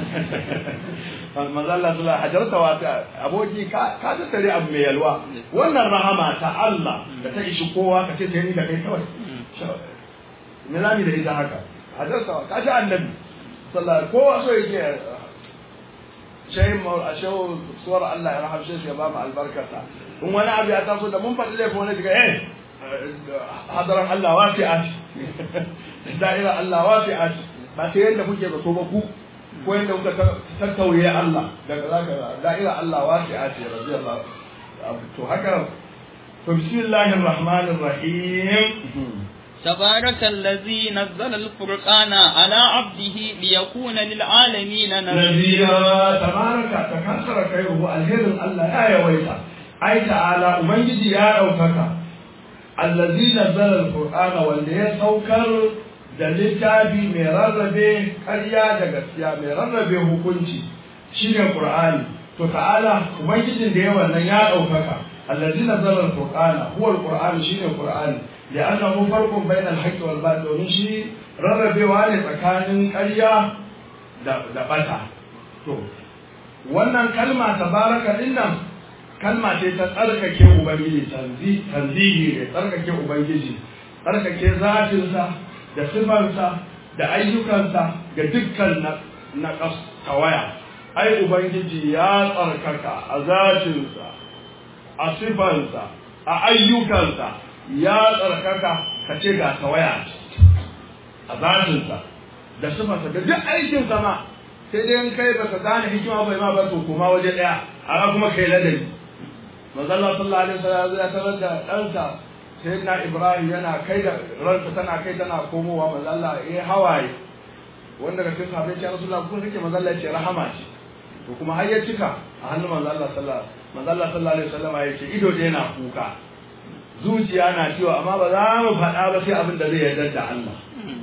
manzo Allah sallallahu hajarta wata aboki ka ka tattare abu mai yalwa wannan rahama ta Allah da ta ishi kowa ka ce sai ni da kai kawai me zamu da ita haka hajarta wa ka ji annabi sallallahu kowa so yake shayin maul ashawu suwar Allah ya rahamshe shi ya ba mu albarkata in wani abu ya taso da mun faɗi laifin wani daga eh hadaran Allah wasi'at da'ira Allah wasi'at ba sai yadda kuke ba ko ba ku ko yadda kuka tattauye Allah daga zaka da'ira Allah wasi'at radiyallahu to haka to bismillahir rahmanir rahim تبارك الذي نزل الفرقان على عبده ليكون للعالمين نذيرا تبارك تكسر خيره الهر الله يا يويتا أي تعالى أمجد يا أوكك الذي نزل القرآن واللي سوكر da littafi mai rarrabe ƙarya da gaskiya mai rarrabe hukunci shine Qur'ani to ta'ala ubangijin da ya wannan ya ɗaukaka allazi nazala al-qur'ana huwa al-qur'an shine qur'ani li'annahu farqun bayna al-haqqi wal batil domin shi rarrabewa ne tsakanin ƙarya da da bata to wannan kalma tabaraka dinnan kalma ce ta tsarkake ubangiji tanzihi ne tsarkake ubangiji tsarkake zatinsa da sifarsa da ayyukansa ga dukkan na tawaya ai ubangiji ya tsarkaka a zatinsa a sifarsa a ayyukansa ya tsarkaka ka ce ga tawaya a zatinsa da sifarsa da duk aikinsa ma sai dai in kai baka gane hikima bai ma ba to kuma waje daya a kuma kai ladabi manzala sallallahu alaihi wasallam ya tarar da ɗansa sayyidina ibrahim yana kai da ransa tana kai tana komowa manzala ya hawaye wanda ga cikin sahabbai ya rasulullah kun kake manzala ya ce rahama ce to kuma har ya cika a hannun manzala sallallahu manzala sallallahu alaihi wasallam ya ce ido dai na kuka zuciya na ciwo amma ba za mu faɗa ba sai abin da zai yarda da Allah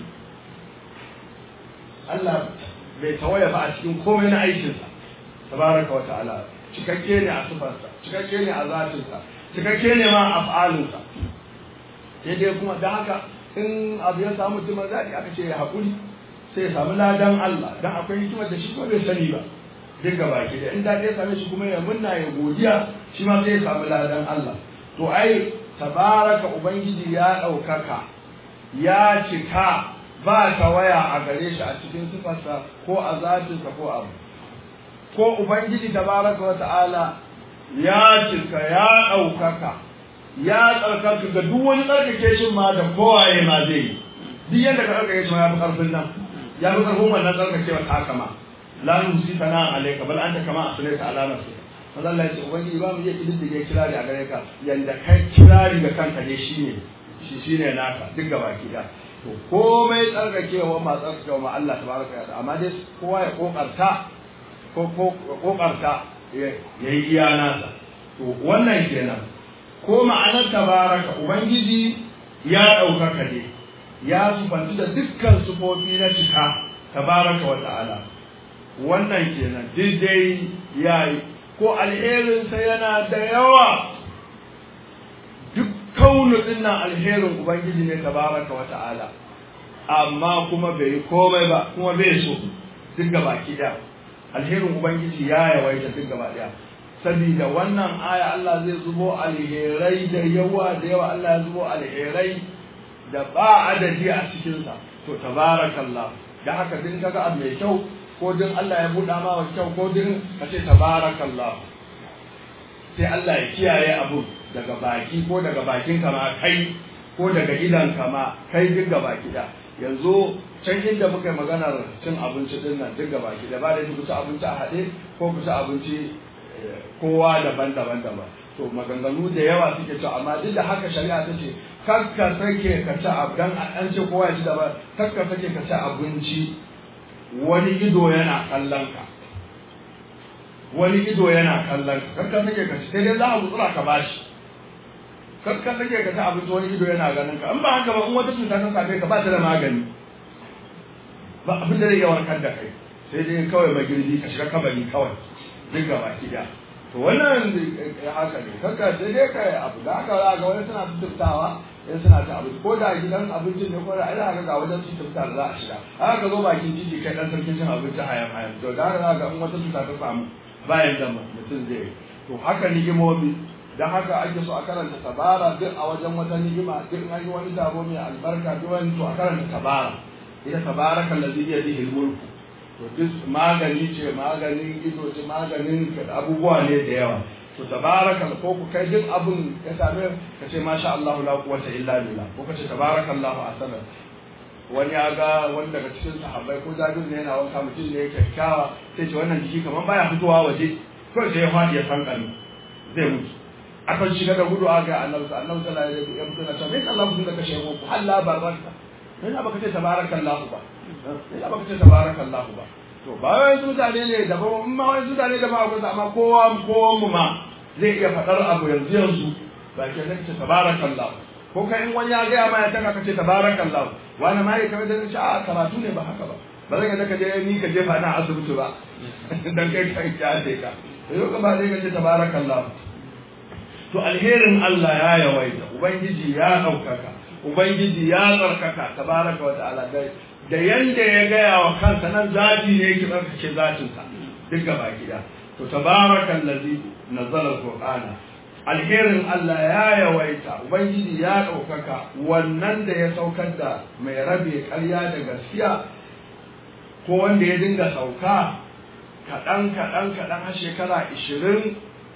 Allah bai tawaya ba a cikin komai na aikinsa tabaraka wa ta'ala cikakke ne a sifarsa cikakke ne a zatinsa cikakke ne ma a fa'alinsa sai dai kuma da haka in abu ya samu mutum zaɗi aka ce ya haƙuri sai ya samu ladan Allah dan akwai hikimar da shi kuma bai sani ba duk gaba ke da in daɗi ya same shi kuma ya munna ya godiya shi ma sai ya samu ladan Allah to ai tabaraka ubangiji ya ɗaukaka ya cika ba ta waya a gare shi a cikin sifarsa ko a zatinsa ko abu ko Ubangiji tabaraka wa ta'ala ya cika ya ɗaukaka ya tsarkaka ga duk wani tsarkake shi ma da kowaye ma zai yi duk yadda ka tsarkake shi ma ya fi ƙarfin nan ya fi ƙarfin wannan tsarkakewa ta haka ma la nusi kana alayka bal anta kama asnaita ala nafsi manzo Allah ya ce ubangiji ba mu iya kididdige kirari a gare ka yanda kai kirari ga kanka ne shine shi shine naka duk gaba ki da to komai tsarkakewa ma tsarkakewa ma Allah tabaraka wa ta'ala amma dai kowa ya kokarta ko kokarta ya yi iya nasa to wannan kenan ko ma'anar tabaraka ubangiji ya ɗaukaka ne ya sufanci da dukkan sufofi na cika tabaraka wa ta'ala wannan kenan dai yayi ko alherinsa yana da yawa duk kaunu dinnan alherin ubangiji ne tabaraka wa ta'ala amma kuma bai yi komai ba kuma bai so duk baki daya alherin ubangiji ya yawaita duk gaba daya saboda wannan aya Allah zai zubo alherai da yawa da yawa Allah ya zubo alherai da ba adadi a cikin sa to tabarakallah da haka din kaga abu mai kyau ko din Allah ya buɗa ma wa kyau ko din ka ce tabarakallah sai Allah ya kiyaye abu daga baki ko daga bakin ka ma kai ko daga idan ka ma kai duk gaba da yanzu can inda muka yi maganar cin abinci din nan duk gaba da ba da ku ci abinci a haɗe ko ku ci abinci kowa daban-daban daban to maganganu da yawa suke ci amma duk da haka shari'a ta ce kar ka sake ka ci abu dan an ce kowa ya ci daban kar ka sake ka ci abinci wani ido yana kallon ka wani ido yana kallon ka kar ka sake ka ci sai dai za a gutsura ka bashi kar ka sake ka ci abinci wani ido yana ganin ka in ba haka ba in wata cuta ta same ka ba ta da magani ba abin da zai iya warkar da kai sai dai kawai magirbi ka shiga kabari kawai duk gaba ki da to wannan haka ne kanka sai dai kai abu da haka za ga wani suna tuttawa in suna ta abinci ko da gidan abincin ne ko da ina haka ga wajen su tutta da za a shiga haka ka zo bakin titi kai dan sarkin cin abinci hayan hayan to da haka za ga in wata cuta ta samu bayan da mutum zai yi to haka ni'imomi dan haka ake so a karanta tabara duk a wajen wata ni'ima duk an yi wani taro mai albarka duk wani to a karanta tabara ita tabaraka allazi bi yadihi al-mulku to duk magani ce maganin ido ce maganin abubuwa ne da yawa to tabaraka ko ku kai duk abun ya same ka ce masha Allah la quwwata illa billah ko ka ce tabarakallahu asana wani ya ga wani daga cikin sahabbai ko jabir ne yana wanka mutum ne kyakkyawa sai ce wannan jiki kamar baya fitowa waje kawai sai ya fadi ya sankani zai mutu akan shiga da gudu aga annabi annabi sallallahu alaihi wasallam ya mutu na ce me Allah mutum da kashe ku halla baraka me baka ce tabarakallahu ba me baka ce tabarakallahu ba to ba wai mutane ne da ba in ma wai mutane da ba ku amma kowa kowa mu ma zai iya faɗar abu yanzu yanzu ba ke zai ce tabarakallahu ko kai in wani ya gaya ma ya taka ka ce tabarakallahu wani ma ya kamar da ce a karatu ne ba haka ba ba zan ga ka je ni ka jefa na asibiti ba dan kai ka ya ka yau ka ba zai ka ce tabarakallahu to alherin Allah ya yawaita ubangiji ya ɗaukaka ubangiji ya tsarkaka tabaraka wa ta'ala dai da yanda ya gaya wa kansa nan zati ne yake tsarkake zatinsa duk gaba gida to tabaraka allazi nazzala alqur'ana alherin Allah ya yawaita ubangiji ya ɗaukaka wannan da ya saukar da mai rabe ƙarya da gaskiya ko wanda ya dinga sauka kaɗan kaɗan kaɗan har shekara ishirin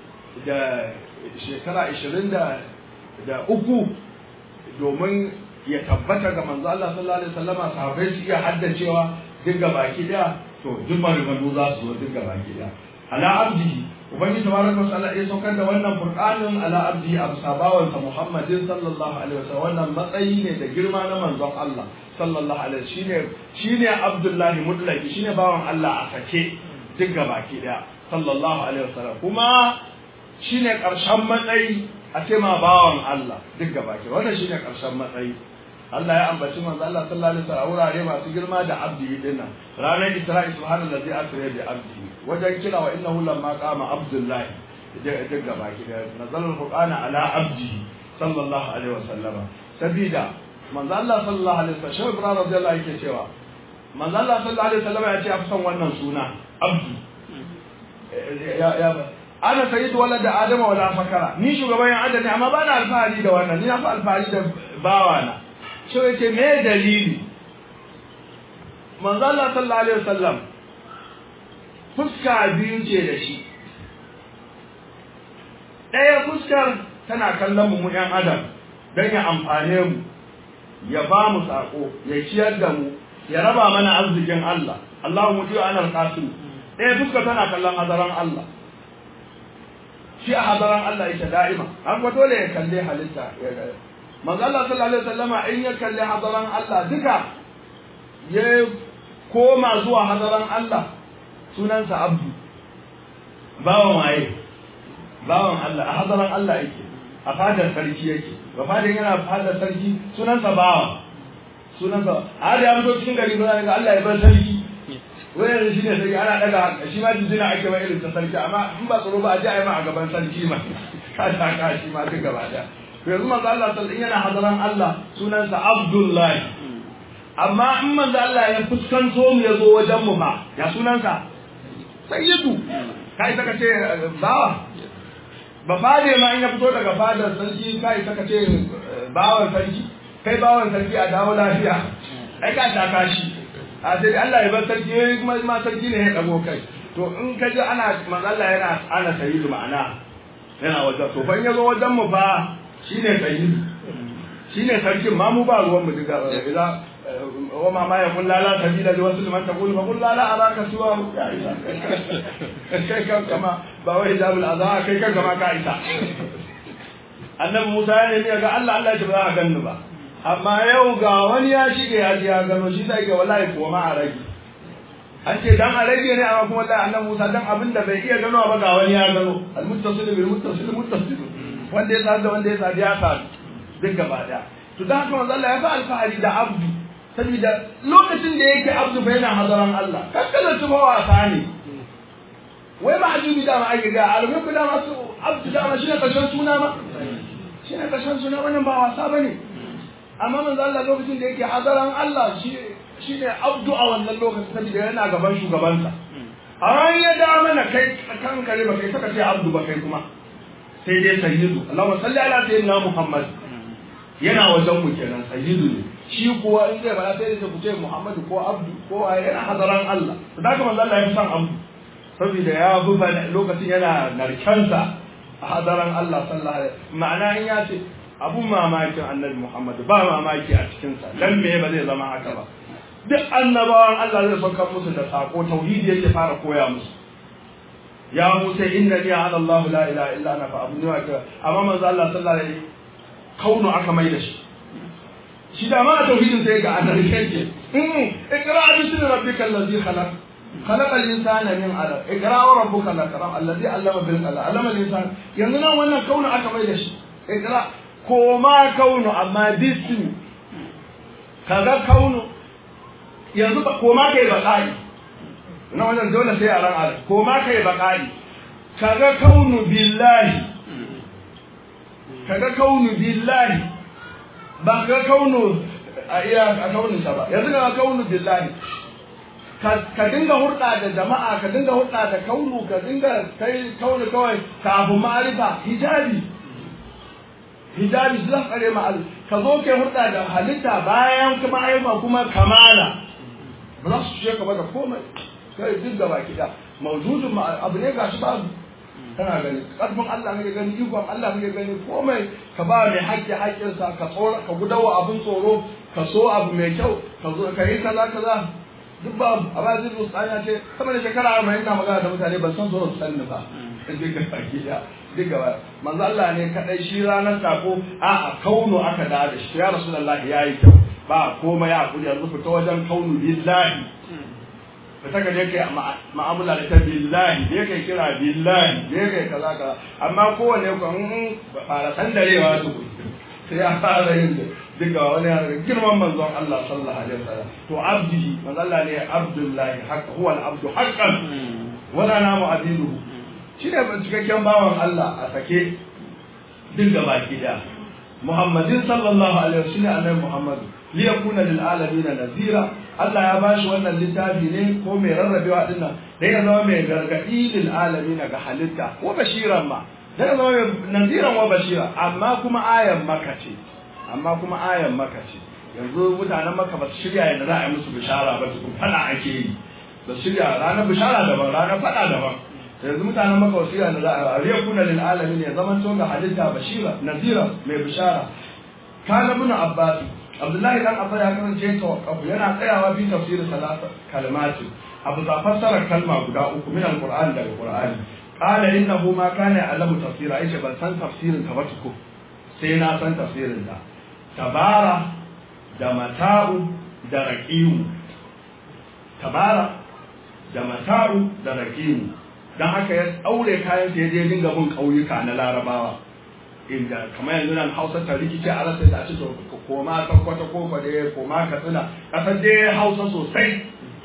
da shekara ishirin da da uku domin ya tabbata ga manzo Allah sallallahu alaihi wasallama sahabbai su iya haddacewa duk ga baki daya to duk maganganu za su zo duk ga baki daya ala abdihi ubangiji tabaraka wa ta'ala ya saukar da wannan qur'anin ala abdihi abu sabawan sa muhammadin sallallahu alaihi wasallam wannan matsayi ne da girma na manzon Allah sallallahu alaihi shine shine abdullahi mutlaki shine bawan Allah a sake duk ga baki daya sallallahu alaihi wasallam kuma shine karshen matsayi a ce ma bawan Allah duk gaba ke wannan shine karshen matsayi Allah ya ambaci manzo Allah sallallahu alaihi wasallam wurare masu girma da abdi dinnan ranar Isra'i subhanallazi asra bi abdi wajen kira wa innahu lamma qama abdullahi duk gaba ke da nazalul qur'ana ala abdi sallallahu alaihi wasallama sabida manzo Allah sallallahu alaihi wasallam shehu ibrahim radiyallahu yake cewa manzo Allah sallallahu alaihi wasallam ya ce a son wannan suna abdi ya ya ana sayyidu walad adama wala fakara ni shugaban yan adam ne amma ba na alfahari da wannan ni na fi alfahari da bawana shi yake me dalili manzo Allah sallallahu alaihi wasallam fuska biyu ce da shi ɗaya fuskar tana kallon mu yan adam don ya amfane mu ya ba mu sako ya ciyar da mu ya raba mana arzikin Allah Allahu mutu ana alqasim ɗaya fuskar tana kallon hadaran Allah shi a hadaran Allah yake da'ima har kuma dole ya kalle halitta ya ga manzo Allah sallallahu alaihi wasallama in ya kalle hadaran Allah duka ya koma zuwa hadaran Allah sunansa abdu bawan waye bawan Allah a hadaran Allah yake a fadar sarki yake ba fadar yana fadar sarki sunansa bawa sunansa a da ya fito cikin gari ba ga Allah ya bar sarki wai yanzu shi ne sarki ana daga shi ma jinjina ake ma irin ta sarki amma in ba tsoro ba a ji a yi ma a gaban sarki ma ka ta ka shi ma duk gaba daya to yanzu manzo Allah sallallahu yana hadaran Allah sunansa Abdullahi amma in manzo Allah ya fuskanto mu ya zo wajen mu fa ya sunansa sayyidu kai saka ce bawa ba fade ma in ya fito daga fadar sarki kai saka ce bawan sarki kai bawan sarki a dawo lafiya ai ka ta kashi a sai Allah ya bar sarki yayi kuma ma sarki ne ya dago kai to in ka ji ana manzo Allah yana ana sayyidu ma'ana yana wajen to ban yazo wajen mu fa shine sayyidu shine sarkin ma mu ba ruwan mu diga ila wa ma ma yaqul la la sabila li wasil man taqul fa qul la la araka siwa ya isa kai kan kama ba wai hijabul adha kai kan kama ka isa annabi Musa ya nemi ga Allah Allah ya ce ba za a ganni ba amma yau ga wani ya shige ya ji ya gano shi sai ga wallahi kuwa ma a rage an ce dan a rage ne amma kuma wallahi annabi Musa dan abin da bai iya gano ba ga wani ya gano al muttasil bil muttasil muttasil wanda ya sa da wanda ya sa ya sa duk gaba daya to dan haka manzo Allah ya fa alfahari da abdu saboda lokacin da yake abdu bai na hadaran Allah kakkala su ba wasa ne wai ba ajubi da ma ake ga alhubu da masu abdu da ma shi ne kashin suna ma shi ne kashin suna wannan ba wasa bane amma manzo Allah lokacin da yake hadaran Allah shi shine abdu a wannan lokacin saboda yana gaban shugabansa a ran ya da mana kai kan kare ba kai saka ce abdu ba kai kuma sai dai sayyidu Allahumma salli ala sayyidina Muhammad yana wajen mu kenan sayyidu ne shi kuwa in zai bada sai da ku ce Muhammadu ko abdu ko yana hadaran Allah to da kuma Allah ya san abdu saboda ya buba lokacin yana narkansa a hadaran Allah sallallahu alaihi ma'ana in ya ce abun mamakin annabi Muhammadu ba mamaki a cikinsa dan me ba zai zama haka ba duk annabawan Allah zai saukar musu da sako tauhidi yake fara koya musu ya Musa inna li ala Allah la ilaha illa ana fa abun wa amma manzo Allah sallallahu alaihi kaunu aka mai da shi shi da ma tauhidin sai ga annabi kake in ikra bismi rabbikal ladzi khalaq خلق الانسان من علق اقرا وربك الاكرم الذي علم بالقلم علم الانسان yanzu nan wannan kaunu aka mai da shi ikra koma kaunu amma bismi kaga kaunu yanzu ba koma kai bakari na wannan dole sai a ran ala koma kai bakari kaga kaunu billahi kaga kaunu billahi ba ga kaunu a iya a kaunin sa ba yanzu kaga kaunu billahi ka dinga hurɗa da jama'a ka dinga hurɗa da kaunu ka dinga kai kaunu kawai kafin ma'arifa hijabi hijabi su zan tsare ma ka zo ke hurɗa da halitta bayan kuma ayyuka kuma kamala ba za su ce ka ba da komai kai duk gaba kiɗa mawjudun abu ne gashi babu kana gani karfin Allah kake gani ikon Allah kake gani komai ka ba mai haƙƙi haƙƙinsa ka tsora ka gudawa abin tsoro ka so abu mai kyau ka zo ka yi kaza kaza duk ba a ba zai rusa ya ce sama da shekara arba'in na magana da mutane ban san so su sanni ba duk ga baki da duk ga manzo Allah ne kadai shi ranar sako a a kauno aka da da shi ya rasulullah yayi kyau ba komai ya kudi yanzu fita wajen kaunu billahi fita ka je kai ma'amala da ta billahi je kai kira billahi je kai kaza kaza amma kowane ku in fara sandarewa su sai ya fara yin duka wani ya daga girman manzon Allah sallallahu alaihi wasallam to abdihi manzo Allah ne abdullahi haqq huwa al-abdu haqqan wala namu abiduhu shine cikakken bawan Allah a sake duk da baki da Muhammadin sallallahu alaihi wasallam annabi Muhammad li yakuna lil alamin nazira Allah ya bashi wannan littafi ne ko mai rarrabewa dinnan dan ya zama mai gargadi lil alamin ga halitta ko bashiran ma dan ya zama mai naziran wa bashira amma kuma ayan maka ce amma kuma ayan maka ce yanzu mutanen maka ba su shirya yadda za a yi musu bishara ba su fada ake yi ba su shirya ranar bishara daban ranar fada daban yanzu mutanen maka wasu yana za a riya kuna lil alamin ya zaman to ga halitta bashira nazira mai bishara kana ibn abbas abdullahi dan abbas ya kasance tawaqqaf yana tsayawa bi tafsir salasa kalmati abu za fassara kalma guda uku min alquran daga qur'ani qala innahu ma kana ya'lamu tafsira aisha ban san tafsirin ta ba tuku sai na san tafsirin ta tabara da mata'u da raqiyu tabara da mata'u da raqiyu dan haka ya daure kayan sa ya je dinga bin kauyuka na larabawa inda kamar yanzu nan Hausa ta rikice a rasa da ce to koma ta kwata ko fa dai koma ka tsina kasar dai Hausa sosai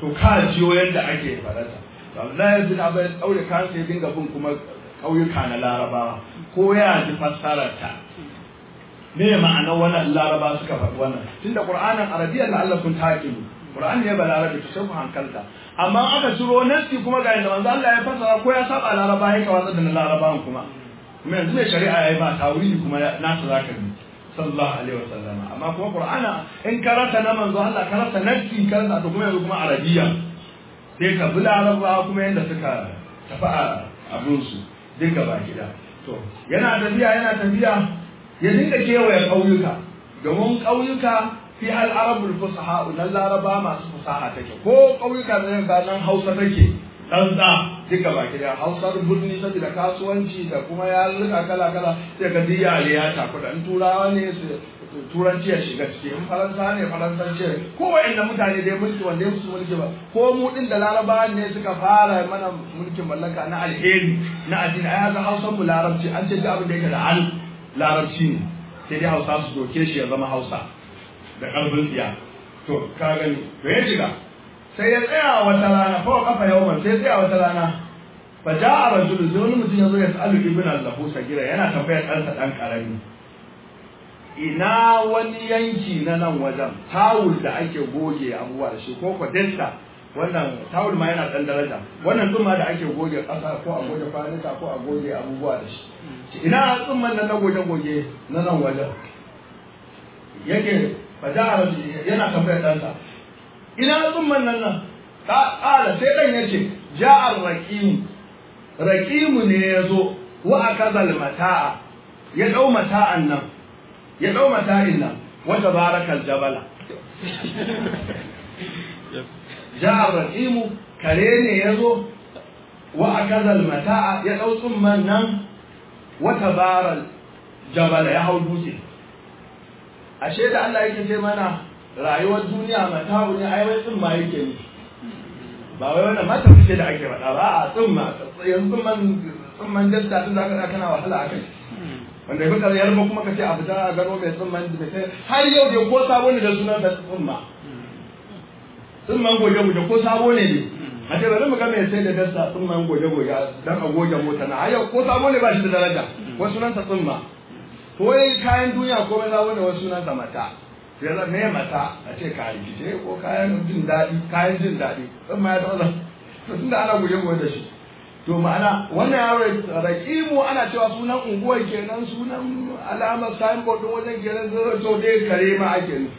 to ka jiyo yadda ake faɗata Abdullahi bin Abbas daure kansa ya dinga bin kuma ƙauyuka na Larabawa ko ya ji fassarar ta me ma'anar wannan Laraba suka faɗi wannan tunda Qur'anin Arabiyya la Allah kun taqilu Qur'ani ne balarabi to sai ku hankalta amma aka ciro nasi kuma ga yadda manzo Allah ya fassara ko ya saba Laraba ya kawo da Larabawan kuma kuma yanzu mai shari'a yayi ba tawili kuma nasu zaka bi sallallahu alaihi wasallam amma kuma Qur'ana in karanta na manzo Allah karanta nasi karanta to kuma yanzu kuma Arabiyya sai ka bi Larabawa kuma yanda suka tafi a abinsu duka baki da to yana tafiya yana tafiya ya dinga kewaye ƙauyuka domin ƙauyuka fi hal arabul fusaha na laraba masu fusaha take ko ƙauyuka da ga nan hausa take tsantsa duka baki da hausar birni saboda kasuwanci da kuma yarurruka kala kala sai ga diya ya takuda in turawa ne su turanci ya shiga ciki in faransa ne faransanci ko wa'anda mutane dai mulki wanda ya musu mulki ba ko mu din da laraba ne suka fara mana mulkin mallaka na alheri na addini ai haka hausan mu larabci an ce abin da yake da al larabci ne sai dai hausa su doke shi ya zama hausa da karfin tsiya to ka gani to ya shiga sai ya tsaya wata rana fa kafa yawman sai ya tsaya wata rana fa ja'a rajulun sai wani mutum ya zo ya sa'alu ibn al-lahu sagira yana tambayar ɗansa ɗan ƙarami ina wani yanki na nan wajen tawul da ake goge abubuwa da shi ko kwadesta wannan tawul ma yana ɗan daraja wannan tsumma da ake goge ƙasa ko a goge kwanuka ko a goge abubuwa da shi ina tsumman nan na goge-goge na nan wajen yake faja yana tambayar ɗansa ina tsumman nan nan ƙala sai ɗan ya ce ja'ar raƙimu raƙimu ne ya zo wa a kazal mata'a ya ɗau mata'an nan ya ɗau mata'in nan wata barakal jabala ja'ar raƙimu kare ne ya zo wa a kazal mata'a ya ɗau tsumman nan wata baral jabala ya hau dutse ashe da Allah yake ce mana rayuwar duniya mata'u ne ai wai tsumma yake nufi ba wai wannan mata fice da ake faɗa ba a tsumma yanzu tsumman tsumman dasta tun da aka kana wahala a kai wanda ya fi yarba kuma ka ce a fita a gano mai tsumman da sai har yau da ko sabo ne da sunan da tsumma tsumman goge goge ko sabo ne ne a ce bari mu ga mai sai da dasta tsumman goge goge dan a goge mota na yau ko sabo ne ba shi da daraja ko sunan sa tsumma ko kayan duniya ko mai sabo ne wasu sunan sa mata ya zama me mata a ce kayan rikice ko kayan jin daɗi kayan jin daɗi tsumma ya taɓa to tunda ana goge goge da shi to ma'ana wannan yaro rakimu ana cewa sunan unguwar kenan sunan alamar signboard din wajen kenan zai to dai kare ma ake nufi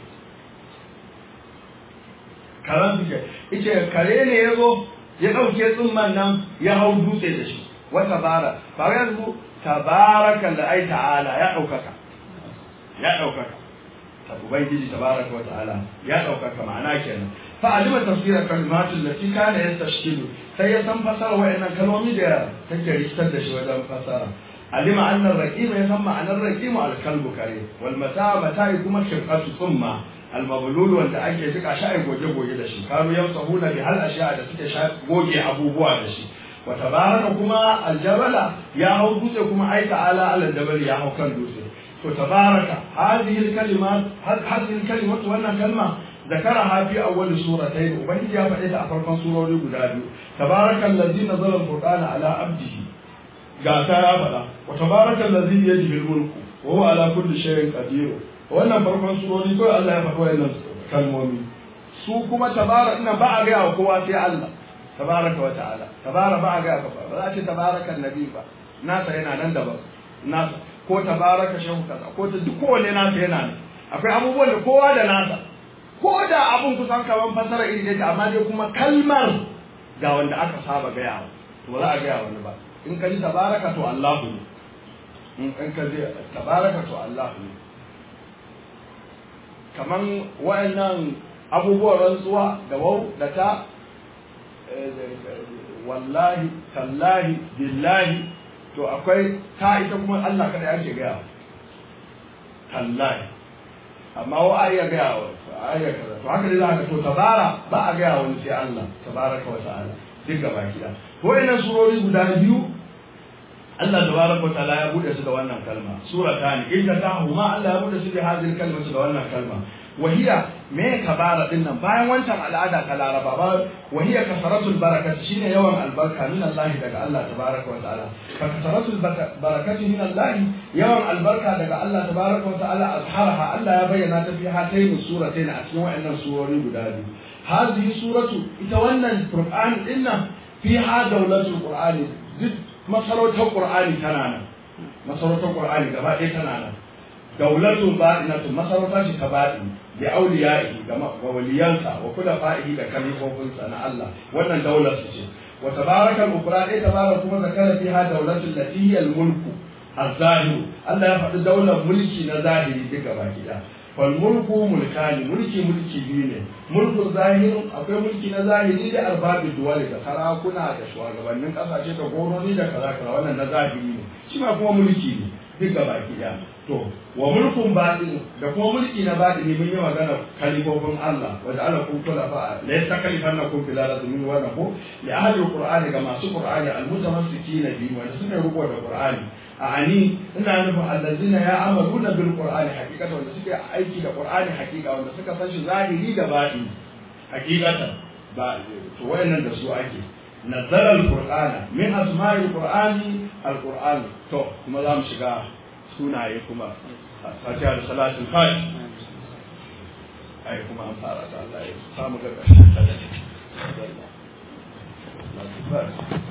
karan suke ice kare ne ya zo ya ɗauke tsumman nan ya hau dutse da shi wata bara ba yanzu tabarakan da ai ta'ala ya ɗaukaka ya ɗaukaka ta ubangiji tabaraka wa ta'ala ya ɗaukaka ma'ana kenan fa alima tafsira kalimatul lati kana yastashkilu sai ya san fasara wayannan kalmomi da take rikitar da shi wajen fasara alima anna raqim ya san ma'anar raqim al-kalbu kare wal mata mata kuma shirqatu thumma al-mablul wanda ake jika shi ai goge goge da shi kanu yamsahuna bi hal ashiya da suke goge abubuwa da shi wa tabaraka kuma al-jabala ya hau dutse kuma ai ta'ala al-jabal ya hau kan dutse to tabaraka hadhihi al-kalimat hadhihi al-kalimat wannan kalma ذكرها في أول سورتين وبنجي يا فإذا أفرقا سورة لبدا تبارك الذي نزل القرآن على عبده قاتا يا فلا وتبارك الذي بيده الملك وهو على كل شيء قدير wannan farkon surori ko Allah ya faɗi wayannan kalmomi su kuma tabara ina ba a ga kowa sai Allah tabaraka wa ta'ala tabara ba a ga ba ba za ce tabaraka annabi ba nasa yana nan daban nasa ko tabaraka shehu kaza ko ta duk kowanne nasa yana nan akwai abubuwan da kowa da nasa ko da abun kusan kaman fasara iri yake amma dai kuma kalmar ga wanda aka saba gaya to ba za a gaya wani ba in ka ji tabaraka to Allahu ne in ka ji tabaraka to Allahu ne kaman wa'annan abubuwan rantsuwa da wau da ta wallahi tallahi billahi to akwai ta ita kuma Allah kada yake gaya tallahi amma wa a iya gaya wa a iya kaza to haka dai za ka to tabara ba a gaya wani sai Allah tabaraka wa ta'ala duk gaba kida to wayannan surori guda biyu Allah tabaraka wa ta'ala ya bude su da wannan kalma suratan inda ta huma Allah ya bude su da hadin kalma su da wannan kalma wahiya me kabara din nan bayan wancan al'ada ta laraba ba wahiya kasaratul barakat shine yawan albarka min Allah daga Allah tabaraka wa ta'ala fa kasaratul barakat min Allah yawan albarka daga Allah tabaraka wa ta'ala azharaha Allah ya bayyana ta fi hatayn suratain a cikin wayannan surori guda biyu hadhihi suratu ita wannan qur'an din nan fiha dawlatul qur'ani duk masarautar qur'ani tana nan masarautar qur'ani gaba ɗaya tana nan daulatu ba'inatu masarauta ce ta baɗi da auliya'i ga waliyansa wa kula fa'ihi da kalifofinsa na Allah wannan daular su ce wa tabarakal ukra dai tabarak kuma zakara fiha daulatul lati hiya al mulku az-zahir Allah ya faɗi daular mulki na zahiri duka baki da fal mulku mulkani mulki mulki biyu ne mulku zahiri akwai mulki na zahiri da arbabi duwali da sarakuna da shugabannin kasashe da goroni da kaza kaza wannan na zahiri ne shi ma kuma mulki ne duka baki da to wa mulkun batin da kuma mulki na batini mun yi magana kalifofin Allah wa ja'ala kum khulafa la yastakalifan kum fil ardi min wa nahu li ahli alqur'ani ga masu qur'ani almutamassikina bi wanda suka rubo da qur'ani a ani ina nufin allazina ya amaluna bil qur'ani hakikatan wanda suke aiki da qur'ani hakika wanda suka san shi zahiri da batini hakikatan ba to wayannan da su ake nazzara alqur'ana min asma'il qur'ani alqur'an to kuma za mu shiga sunaye kuma fatiha da salatul fati ai kuma an fara da Allah ya samu ga ƙarshen ta da